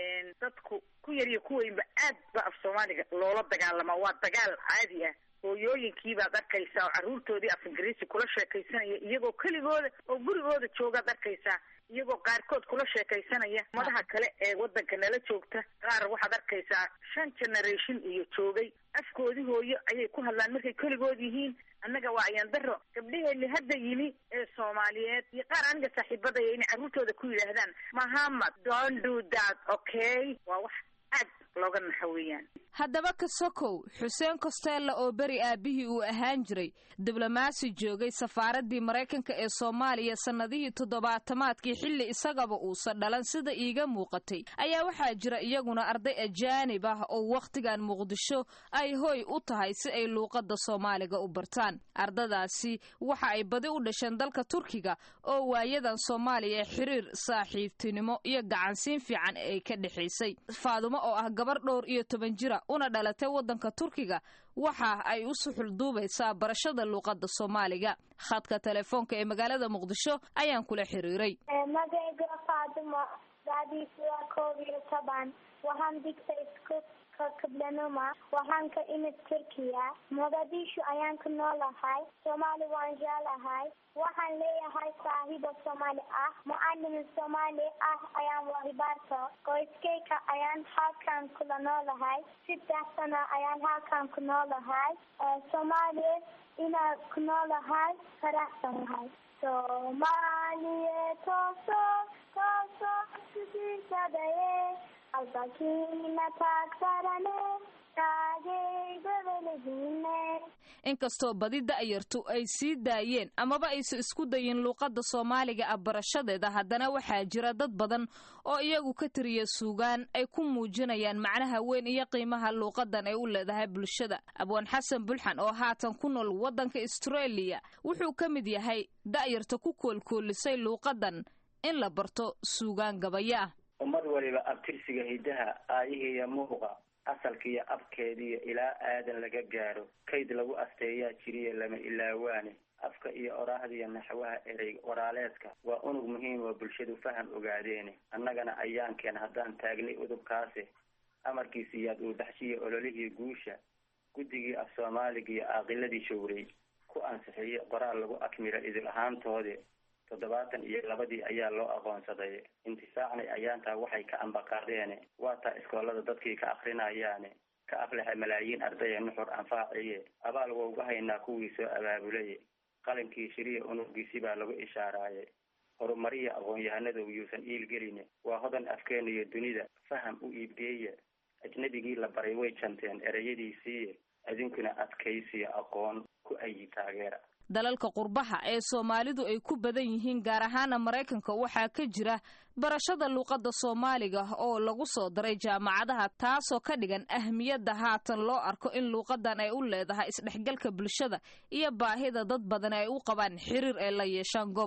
dadku ku yar iyo ku weynba aad ba af soomaaliga loola dagaalamaa waa dagaal caadi ah hooyooyinkiibaad arkaysaa oo carruurtoodii af ingiriisi kula sheekaysanaya iyagoo keligooda oo gurigooda joogaad arkaysaa iyagoo qaarkood kula sheekaysanaya madaha kale ee waddanka nala joogta qaar waxaad arkaysaa shan generation iyo joogay afkoodii hooyo ayay ku hadlaan markay keligood yihiin annaga waa ayaan daro gabdhaheeni hadda yimi ee soomaaliyeed iyo qaar aniga saaxiibadaya inay carruurtooda ku yidhaahdaan mahamad don't do that okay waa wax aad looga naxo weeyaan haddaba ka sokow xuseen costello oo beri aabihii uu ahaan jiray diblomaasi joogay safaaraddii maraykanka ee soomaaliya sannadihii toddobaatamaadkii xilli isagaba uusan dhalan sida iiga muuqatay ayaa waxaa jira iyaguna arday ajaanib ah oo wakhtigan muqdisho ay hoy u tahay si ay luuqadda soomaaliga u bartaan ardadaasi waxa ay badi u dhasheen dalka turkiga oo waayadan soomaaliya xiriir saaxiibtinimo iyo gacansiin fiican ay ka dhexaysay faadumo oo ah gabar dhowr iyo toban jira una dhalatay waddanka turkiga waxa ay u suxul duubaysaa barashada luuqadda soomaaliga khadka telefoonka ee magaalada muqdisho ayaan kula xiriiray magayga faadumo daadiisu waa koob iyo toban waxaan digtay isku kablanuma waxaan ka imid turkiya mogadishu ayaan ku noolahay soomaali waan jeclahay waxaan leeyahay saaxiibo soomaali ah mucallim soomaali ah ayaan wahibaarto qoyskayka ayaan halkan kula noolahay saddex sano ayaan halkan ku noolahay soomaaliya inaan ku noolahay faraxsanahay soomaaliye tooso tooso sidiisadaye albakiina taagtarane inkastoo badi da'yartu ay sii daayeen amaba aysan isku dayin luuqadda soomaaliga ah barashadeeda haddana waxaa jira dad badan oo iyagu ka tiriya suugaan ay ku muujinayaan macnaha weyn iyo qiimaha luuqadan ay u leedahay bulshada abwaan xasan bulxan oo haatan ku nool waddanka astareeliya wuxuu ka mid yahay da'yarta ku koolkoolisay luuqadan in la barto suugaan gabaya ah ummad waliba abtirsiga hiddaha aayihiiyo muuqa asalkiiyo abkeediiyo ilaa aadan laga gaaro kayd lagu asteeyaa jiriya lama ilaawaane afka iyo oraahdiiyo naxwaha erey waraaleedka waa unug muhiim oo bulshadu faham ogaadeene annagana ayaankeen haddaan taagnay udubkaasi amarkiisiiyaad uu baxshiya ololihii guusha guddigii af soomaaliga iyo aaqiladii showrey ku ansixiyey qoraal lagu akmira idil ahaantoodii toddobaatan iyo labadii ayaa loo aqoonsaday intifaacnay ayaantaa waxay ka ambaqaadeene waa taa iskoolada dadkii ka akrinayaane ka aflaxa malaayiin ardaya nuxur anfaaciye abaal wauga haynaa kuwii soo abaabulaye qalinkii shiriya unugiisi baa lagu ishaaraaye horumariya aqoon-yahanadu yuusan iilgeline waa hodan afkeena iyo dunida faham u iibgeeya ajnabigii la baray way janteen ereyadiisiiye idinkuna adkaysiya aqoon ku ayi taageera dalalka qurbaha ee soomaalidu ay ku badan yihiin gaar ahaana maraykanka waxaa ka jira barashada luuqadda soomaaliga oo lagu soo daray jaamacadaha taasoo ka dhigan ahmiyadda haatan loo arko in luuqadan ay u leedahay isdhexgalka bulshada iyo baahida dad badan ay u qabaan xiriir ay la yeeshaan gobolka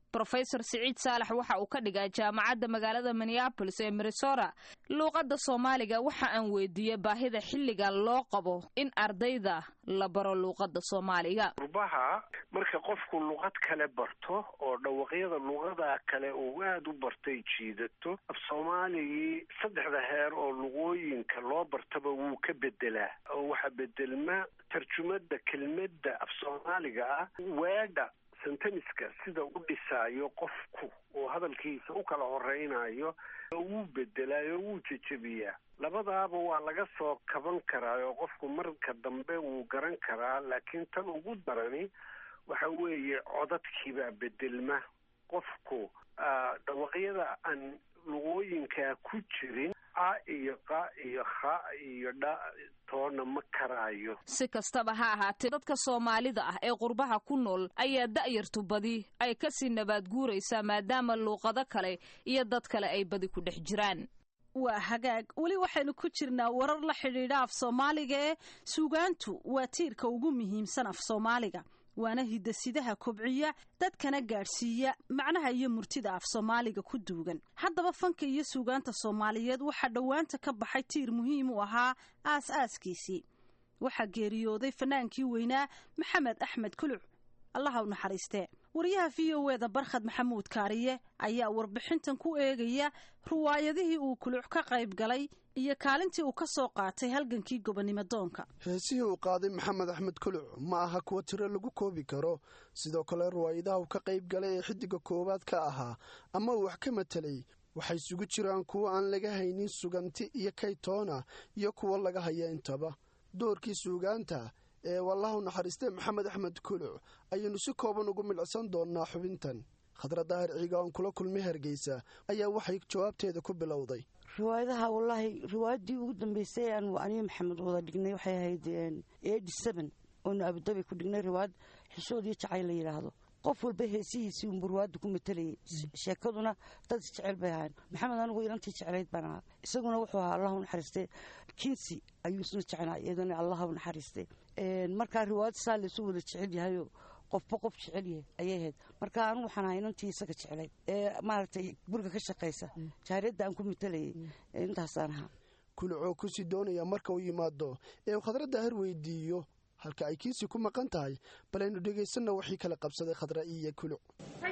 rofesor siciid saalax waxa uu ka dhigaa jaamacadda magaalada minneabolis ee minnesota luuqadda soomaaliga waxa aan weydiiyey baahida xilliga loo qabo in ardayda la baro luuqadda soomaaliga qurbaha marka qofku luqad kale barto oo dhawaqyada luqada kale uu aada u bartay jiidato af soomaaligii saddexda heer oo luqooyinka loo bartaba wuu ka bedelaa oo waxaa bedelma tarjumada kelmadda af soomaaliga ah weedha senteniska sida u dhisaayo qofku oo hadalkiisa u kala horeynayo wuu bedelaayo wuu jejebiyaa labadaaba waa laga soo kaban karaa oo qofku marka dambe wuu garan karaa laakiin tan ugu darani waxa weeye codadkiibaa bedelma qofku dhawaqyada aan luqooyinkaa ku jirin a iyo qa iyo kha iyo dha toona ma karaayo si kastaba ha ahaatee dadka soomaalida ah ee qurbaha ku nool ayaa da'yartu badi ay kasii nabaad guuraysaa maadaama luuqado kale iyo dad kale ay badi ku dhex jiraan waa hagaag weli waxaynu ku jirnaa warar la xidhiidha af soomaaliga ee suugaantu waa tiirka ugu muhiimsan af soomaaliga waana hidasidaha kobciya dadkana gaadhsiiya macnaha iyo murtida af soomaaliga ku duugan haddaba fanka iyo suugaanta soomaaliyeed waxaa dhowaanta ka baxay tiir muhiim u ahaa aas-aaskiisii waxaa geeriyooday fanaankii weynaa maxamed axmed kuluc allaha u naxariistee wariyaha v o eda barkhad maxamuud kaariye ayaa warbixintan ku eegaya ruwaayadihii uu kuluc ka qayb galay iyo kaalintii uu ka soo qaatay halgankii gobonnimo doonka heesihii uu qaaday maxamed axmed kuluc ma aha kuwa tiro lagu koobi karo sidoo kale ruwaayadaha uu ka qayb galay ee xiddiga koowaad ka ahaa ama uu wax ka matelay waxay isugu jiraan kuwa aan laga haynin suganti iyo kaytoona iyo kuwa laga haya intaba doorkii suugaanta ee wallahu naxariistee maxamed axmed kuluc ayaynu si kooban ugu midhcsan doonnaa xubintan khadra daahir ciiga oon kula kulmay hargeysa ayaa waxay jawaabteeda ku bilowday riwaayadaha wallaahi riwaayaddii ugu dambeysay aan aniyo maxamed wada dhignay waxay ahayd eighty seven oonu abudabi ku dhignay riwaayad xishood iyo jacayl la yidhaahdo qof walba heesihiisii unbu riwaayadda ku matalayay sheekaduna dad isjecel bay ahayn maxamed anigu ilantii jeclayd baan ahaa isaguna wuxuu ahaa allahu naxariistee kinsi ayuu isna jeclaa iyadana allahu naxariistee markaa riwaayad saa laysu wada jecel yahayo qofba qof jecel yahay ayay ahayd marka anigu waxaan ahaa inantii isaga jeclayd ee maaragtay guriga ka shaqaysa jaariyadda aan ku matalayay intaasaan ahaa kulucoo kusii doonaya marka uu yimaado ee uu khadra daahir weydiiyo halka ay kiisii ku maqan tahay bal aynu dhegaysanna wixii kala qabsaday khadra iyo kuluc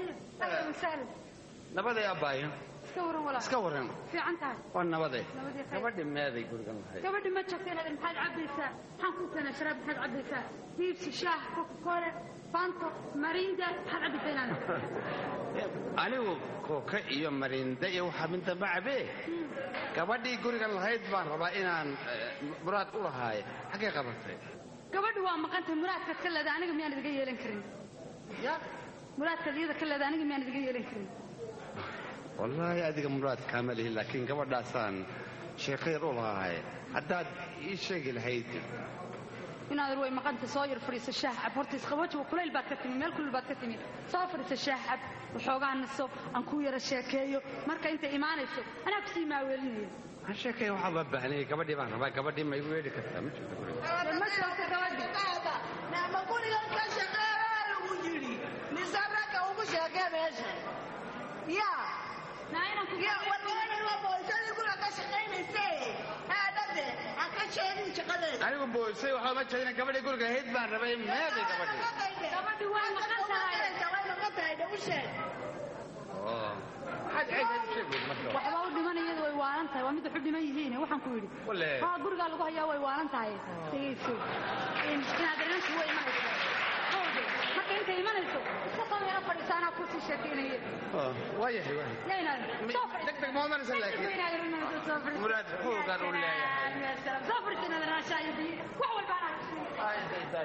nabaday abbaayo iska waran fiican tahay waa nabade Nabadee khayr. gabadhi meeday gurigan lahayd gabadhi ma jirta inaad maxaad cabbaysaa maxaan kuu keenaa sharaab maxaad cabbaysaa diibsi shaah coca-cola fanto marinda maxaad cabbaysaa inaad anigu kooka iyo marinda iyo waxaa midda ma cabee gabadhii gurigan lahayd baan rabaa inaan eh, muraad u lahaaye xaggay qabatay gabadhi waa maqantay muraadkaad ka leeda aniga miyaan idiga yeelan karin ya muraadkaad iyada ka leeda aniga miyaan idiga yeelan karin wallaahi adiga muraad kaama lihi laakiin gabadhaasaan sheekayar u lahaaye haddaad ii sheegi lahayd inaad way maqanta soo yar fadhiiso shaah cab horta isqabooji kulayl baad ka timi meel kulul baad ka timi soo fadhiiso shaah cab waxoogaa naso aan ku yara sheekeeyo marka intay imaanayso anaa kusii maaweelinaya aan sheekaya waxaa loo baahnayay gabadhii baan rabaa gabadhii ma igu yeedhi kartaa ma jirto guriga ma joogto gabadhi nama gurigan ka shaqeeyaa lagu yidhi nisaraka ugu sheekee meesha ya wadoonin waa boolisadii guriga ka shaqaynayse aadade ha ka sheegin shaqadeeda anigu boosay waxaa ma jeedina gabadhii guriga ahayd baan rabay meeday gabadhii gabadhi way maqan tahay way maqan tahay dha u sheeg oo maxaad ceedaad u sheegi marka waxba u dhiman iyadu way waalan tahay waa mid wax u dhiman yihiin waxaan ku yidhi Wale. haa gurigaa lagu hayaa way waalan tahay dhegayso In- inaad inantu way imanayso hawde marka intay imanayso iska soo yaro fadhiisa anaa kusii sheekeynaya Oo, waa yahay waa yahay yaa inaad soo fadhiisa degdeg ma odanaysa laakiin inaad imanayso soo fadhiisa muraad xoogaan u leeyahay soo fadhiisa inaad raashaa iyo biyo wax walba anaa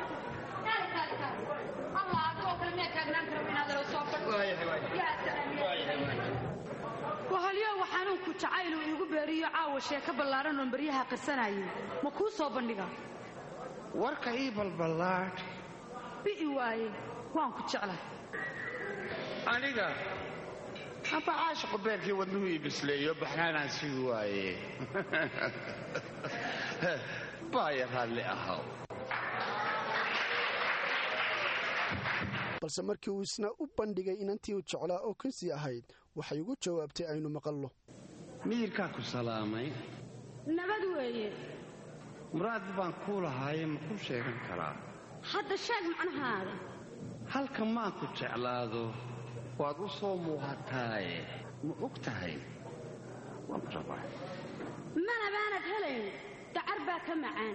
allah adigoo kale miyaa taagnaan karo inaad alo soo fadhiso yaa salaam wahalyo xanuunku jacayl uu igu beeriyo caawa sheeko ballaaran oon baryaha qirsanayay ma kuu soo bandhiga warka ii balballaadh bi'i waaye waan ku jeclahay aniga amba caashiqu beerkii wadnuhu ii bisleeyo baxnaanaan sii waaye baaya raalli ahaw balse markii uu isna u bandhigay inantii uu jeclaa oo kinsii ahayd waxay ugu jawaabtay aynu maqallo miyirkaa ku salaamay nabad weeye muraad baan kuu lahaaye ma kuu sheegan karaa hadda sheeg macnahaada halka maan ku jeclaado waad u soo muuqataaye ma og tahay waan rabaa mana baanad helayn dacar baa ka macaan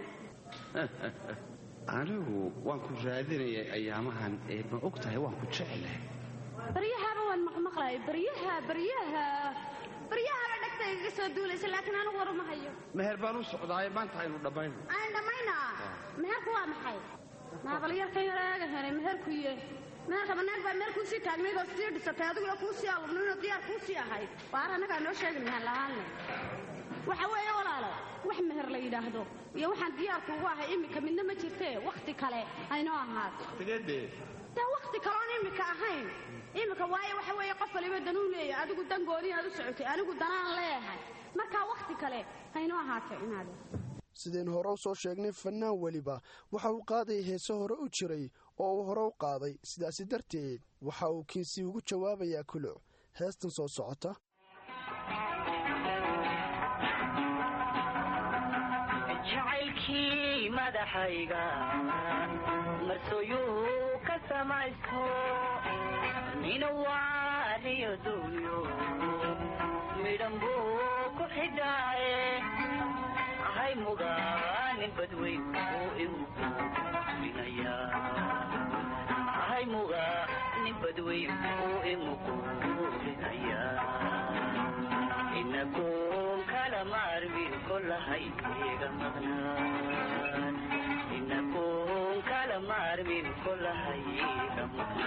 anigu waan ku raadinayay ayaamahan ee ma og tahay waan ku jeclahay baryahaaba waan maqmaqlay baryaha baryaha baryahaba dhegta igaga soo duulaysa laakiin anigu war uma hayo meher baan u socdaaye maanta aynu dhammayno aan dhammaynaa meherku waa maxay maabalyarkan yaraaga helay meherkuye meherka banaag baa meel kuusii taagnayd oo sii dhisatay adiguna kuusii alubnaynoo diyaar kuusii ahayd waar annagaa noo sheegi lahaan lahaanle waxa weeye walaalo wax meher la yidhaahdo iyo waxaan diyaarku ugu ahay iminka midna ma jirtee wakhti kale aynoo ahaato tigeedee dee wakhti kaloon iminka ahayn iminka waayo waxa weeye qof waliba danuu leeyahay adigu dan gooni aad u socotay anigu danaan leeyahay markaa wakhti kale haynoo ahaatay inaade sideen hore u soo sheegnay fannaan weliba waxa uu qaadayay heese hore u jiray oo uu hore u qaaday sidaasi darteed waxa uu kiinsi ugu jawaabayaa kuluc heestan soo socota jacaylkii madaxayga marsooyuu ka samaysto nina waaniyo duunyo midhan buu ku xidhaaye ahay mugaanin badweyn oo igu quurinaya ahay mugaanin badweyn oo igu quurinaya inagoon kala maarmin kolahay iga maqnaan inagoon kala maarmin kolahay iga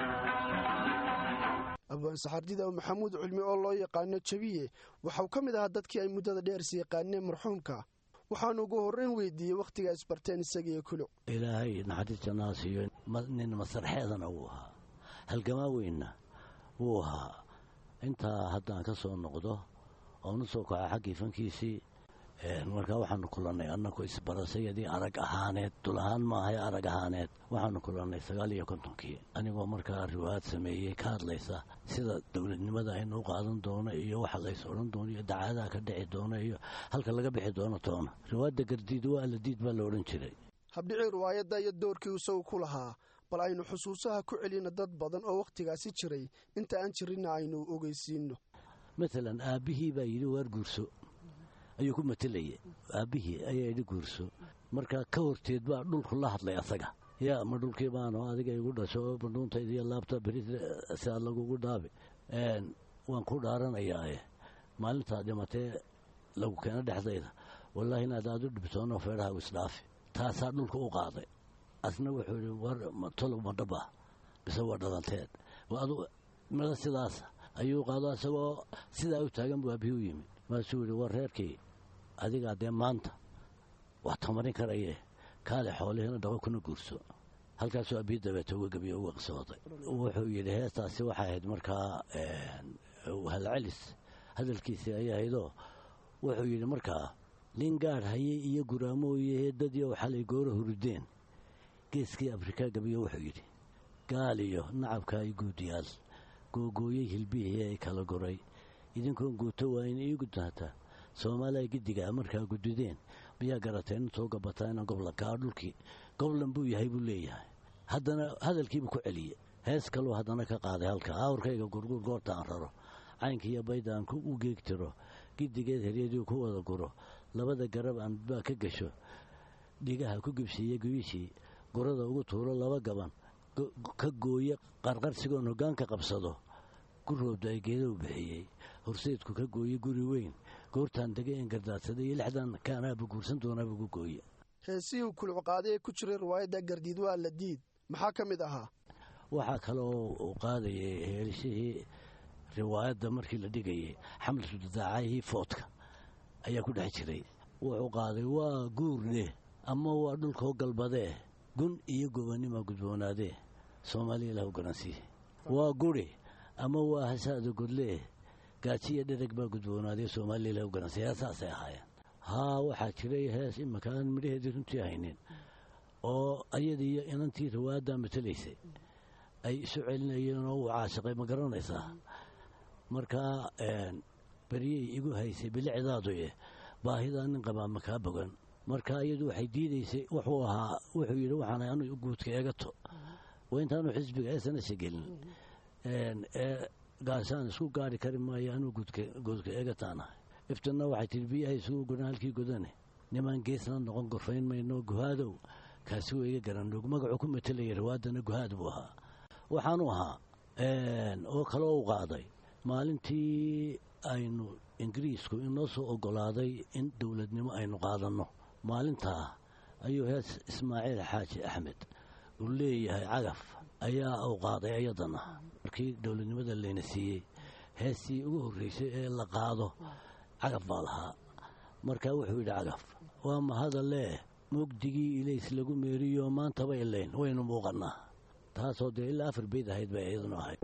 maqnaan abwaan saxardida maxamuud cilmi oo loo yaqaano jabiye waxauu ka mid ahaa dadkii ay muddada dheers yaqaaneen marxuumka waxaanu ugu horrayn weydiiyey wakhtigaa isbarteen isagiiyo kuluc ilaahay naxariista naasiyo nin masarxeedana wuu ahaa halgamaa weynna wuu ahaa intaa haddaan ka soo noqdo oonu soo kaca xaggii fankiisii markaa waxaanu kulannay annaku isbarasayadii arag ahaaneed dul ahaan maahay arag ahaaneed waxaanu kulannay sagaal iyo kontonkii anigoo markaa riwaayad sameeyey ka hadlaysa sida dowladnimada aynu u qaadan doono iyo waxa lays odhan doono iyo dacaadaha ka dhici doono iyo halka laga bixi doono toona riwaayadda gardiid waa aladiid baa la odhan jiray habdhicii riwaayadda iyo doorkii isagu ku lahaa bal aynu xusuusaha ku celina dad badan oo wakhtigaasi jiray inta aan jirinna aynu ogeysiinno maalan aabbihii baa yidhi waar guurso ayuu ku matelayay aabbihii ayaa yidhi guurso markaa ka horteed baa dhulku la hadlay asaga yaa ma dhulkii baano adiga igu dhasho bandhuuntayda iyo laabta beri siaa lagugu dhaabi waan ku dhaaranayaae maalintaa dhimatee lagu keeno dhexdayda wallaahi inaad aad u dhibtoono feedhaha isdhaafi taasaa dhulka u qaaday asna wuxuu yidhi war tolow ma dhaba mise waa dhalanteed mada sidaasa ayuu qaado isagoo sidaa u taagan buu aabihii u yimid maasuu yidhi war reerkii adigaa dee maanta wax tamarin karaye kaale xoolihina dhaqo kuna guurso halkaasuu aabihii dabeeta uga gebiye uga qisooday wuxuu yidhi heestaasi waxay ahayd markaa halcelis hadalkiisii ayay ahaydoo wuxuu yidhi markaa nin gaadh hayay iyo guraamooye heedadiioo xalay goora hurudeen geeskii afrikaa gebiyo wuxuu yidhi gaal iyo nacabka ay guudiyaal googooyey hilbihii ay kala goray idinkoon guuto waa in ii gudnaataa soomaaliya giddigaa markaa gududeen miyaa garateen intoo gabataa inaan goblankaa dhulkii goblan buu yahay buu leeyahay haddana hadalkiibuu ku celiyey hees kaluu haddana ka qaaday halka awrkayga gurguur goorta aan raro caynkiiyo bayda aan u geegtiro giddigeed heryadii ku wada guro labada garab aan baa ka gasho dhigaha ku gibsiiye guyishii gurada ugu tuuro laba gaban ka gooye qarqarsigoon hoggaanka qabsado guroobda ay geeda u bixiyey horseedku ka gooye guri weyn goortaan degay in gardaadsaday iyo lixdan kaanaaba guursan doonaaba gu gooye heesihii uu kuluc qaaday ee ku jiray riwaayadda gardiid waa la diid maxaa ka mid ahaa waxaa kaloo uu qaadayay heelishihii riwaayadda markii la dhigayay xamlatu dadaacayhii foodka ayaa ku dhex jiray wuxuu qaaday waa guurdeh ama waa dhulkoo galbadee gun iyo gobannima gudboonaadee soomaaliya ilahu garansiiye waa guri ama waa hasaada godlee gaajiya dhereg baa gudboonaadee soomaaliya ilahu garansiiye heesaasay ahaayeen haa waxaa jiray hees imaka aan midhaheedii runtii haynin oo ayadiiyo inantii riwaayaddaa matalaysay ay isu celinayeen oo uu caashiqay ma garanaysaa markaa beryey igu haysay bilicdaaduye baahidaa nin qabaa ma kaa bogan marka iyadu waxay diidaysay wuxuu ahaa wuxuu yidhi waxaan anu guudka eegato waa intaanu xisbiga eesanasha gelin ee gaashaan isku gaari kari maayo anuu guudka eegataanahay iftanna waxay tihi biyaha isugu godan halkii godane nimaan geesna noqon gorfayn mayno guhaadow kaasi waa iga garanog magacuu ku matelaya rawaadana guhaad buu ahaa waxaanu ahaa oo kaloo u qaaday maalintii aynu ingiriisku inoo soo ogolaaday in dowladnimo aynu qaadanno maalintaa ayuu hees ismaaciil xaaji axmed uu leeyahay cagaf ayaa uu qaaday ayadana markii dowladnimada layna siiyey heestii ugu horreysay ee la qaado cagaf baa lahaa markaa wuxuu yidhi cagaf waa mahadalee mugdigii ilays lagu meeriyo maantaba ilayn waynu muuqannaa taasoo dee ilaa afar beyd ahayd bay iyaduna ahayd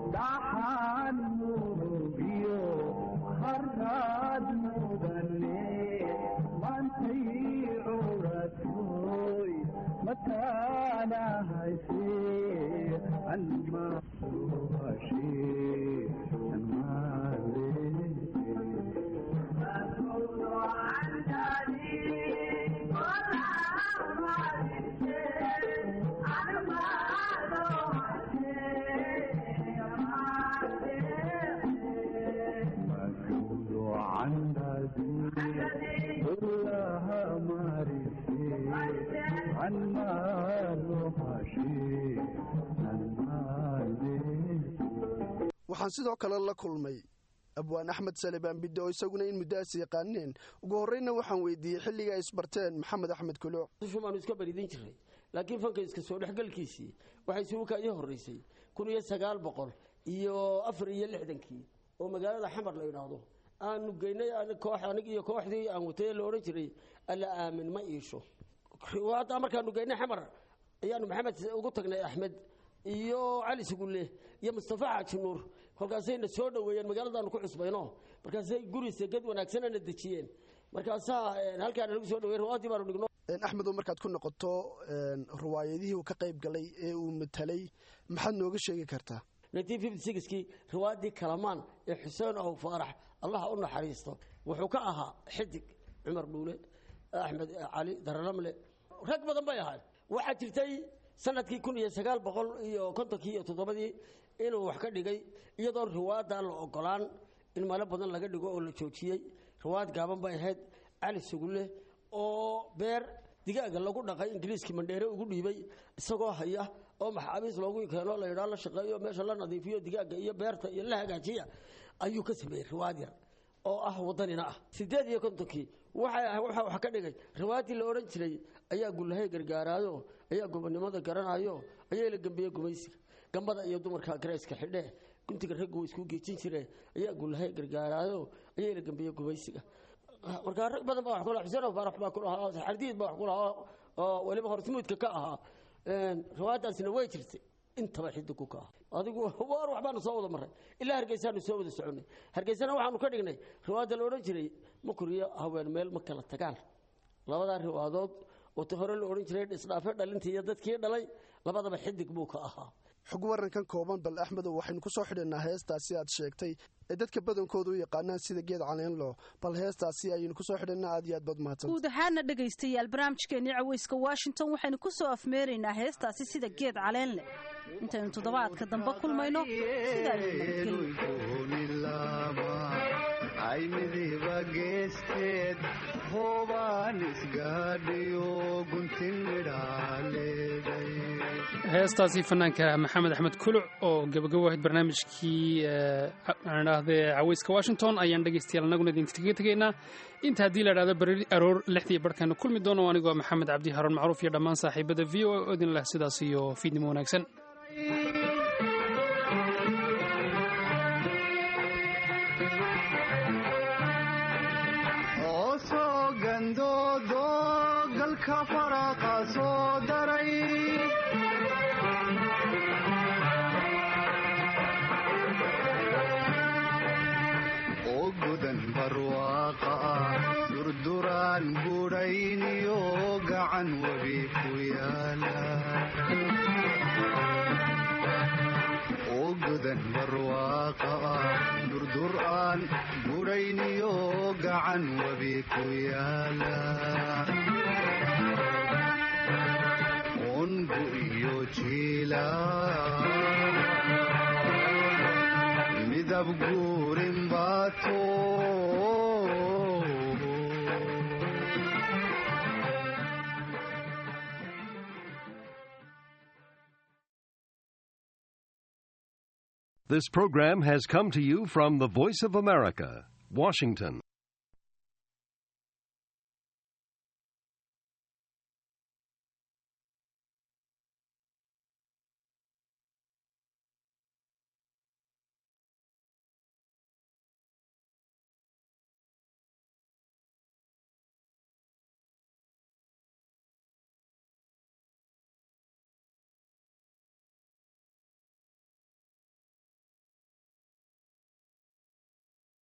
waxaan sidoo kale la kulmay abwaan axmed salebaan bidde oo isaguna in muddaas yaqaaneen ugu horreyna waxaan weydiiyey xilliga ay isbarteen maxamed axmed kuluuc shumaanu iska baridin jiray laakiin fanka iska soo dhexgalkiisii waxay suuka ii horreysay kun iyo sagaal boqol iyo afar iyo lixdankii oo magaalada xamar la idhaahdo aanu geynay koox anig iyo kooxdii aan watay la odhan jiray alla aamin ma iisho haddaa markaanu geynay xamar ayaanu maxamed ugu tagnay axmed iyo cali sugulle iyo mustafa xaaji nuur kolkaasayna soo dhoweeyeen magaaladaanu ku cusbayno markaasay guri segad wanaagsanana dejiyeen markaasaa halkaana lagu soo dhowey ruwaadii baanu dhigno axmedow markaad ku noqoto riwaayadihii uu ka qayb galay ee uu matalay maxaad nooga sheegi kartaa kii riwaayadii kalamaan ee xuseen ow faarax allaha u naxariisto wuxuu ka ahaa xidig cumar dhuule axmed cali daralamle rag badan bay ahay waxaa jirtay sanadkii kun iyo sagaal boqol iyo kontonkii iyo toddobadii inuu wax ka dhigay iyadoon riwaayaddaa la ogolaan in malo badan laga dhigo oo la joojiyey riwaayad gaaban bay ahayd cali sugulle oo beer digaaga lagu dhaqay ingiriiskii mandheere ugu dhiibay isagoo haya oo maxaabiis loogu keeno la yidhaa la shaqeeyo meesha la nadiifiyo digaaga iyo beerta iyo la hagaajiya ayuu ka sameeyey riwaayad yar oo ah wadanina ah sideed iyo kontonkii waxa wax ka dhigay riwaayaddii la odhan jiray ayaa gullahay gargaaraayo ayaa gobonnimada garanayo ayaa la gembiyey gumaysiga gambada iyo dumarka garayska xidhe guntiga raggu way isku geejin jireen ayaa gullahay gargaaraayo ayaa la gembiyey gumaysiga markaa rag badan baa wax ku lahaa xuseen faarax baa ku lahaa xardiid baa wax ku lahaa oo weliba horsmuudka ka ahaa riwaayaddaasina way jirtay intaba xidigu ka ah adigu waar waxbaanu soo wada marray ilaa hargeysaanu soo wada soconay hargeysana waxaanu ka dhignay riwaayadda la odhan jiray makuriyo haween meel ma kala tagaan labadaa riwaadood oo ta hore la odhan jiray isdhaafe dhalintii iyo dadkii dhalay labadaba xidig buu ka ahaa xog warankan kooban bal axmedow waxaynu ku soo xidhanaa heestaasi aad sheegtay ee dadka badankooda u yaqaanaan sida geed caleenlo bal heestaasi ayaynu kusoo xidhanaa aad iyo aad baad mahadsan guud ahaana dhegaystayaal barnaamijkeenii caweyska washington waxaynu ku soo afmeeraynaa heestaasi sida geed caleen leh intaynu toddobaadka dambe kulmayno aymidiba geesteed hoobaan isgaadhiyo guntin midhaaleeday heestaasi fanaanka maxamed axmed kuluc oo gabagabo ahayd barnaamijkii aan idhaahdee caweyska washington ayaan dhegaystayaal annaguna idinkaga tegaynaa inta haddii la idhahdo beri aroor lixdii barhkaanu kulmi doono anigoo maxamed cabdi haroon macruuf iyo dhammaan saaxiibada v o oo idin leh sidaas iyo fiidnimo wanaagsan oosoo gandoodo galka faraqa soo daray oo gudan barwaaqa ah durduraan budhayniyo gacan webi ku yaala godan barwaaqa ah durdur aan gurayniyo gacan webi ku yaala ongu iyo jiila midab guurin baato This program has come to you from the Voice of America, Washington.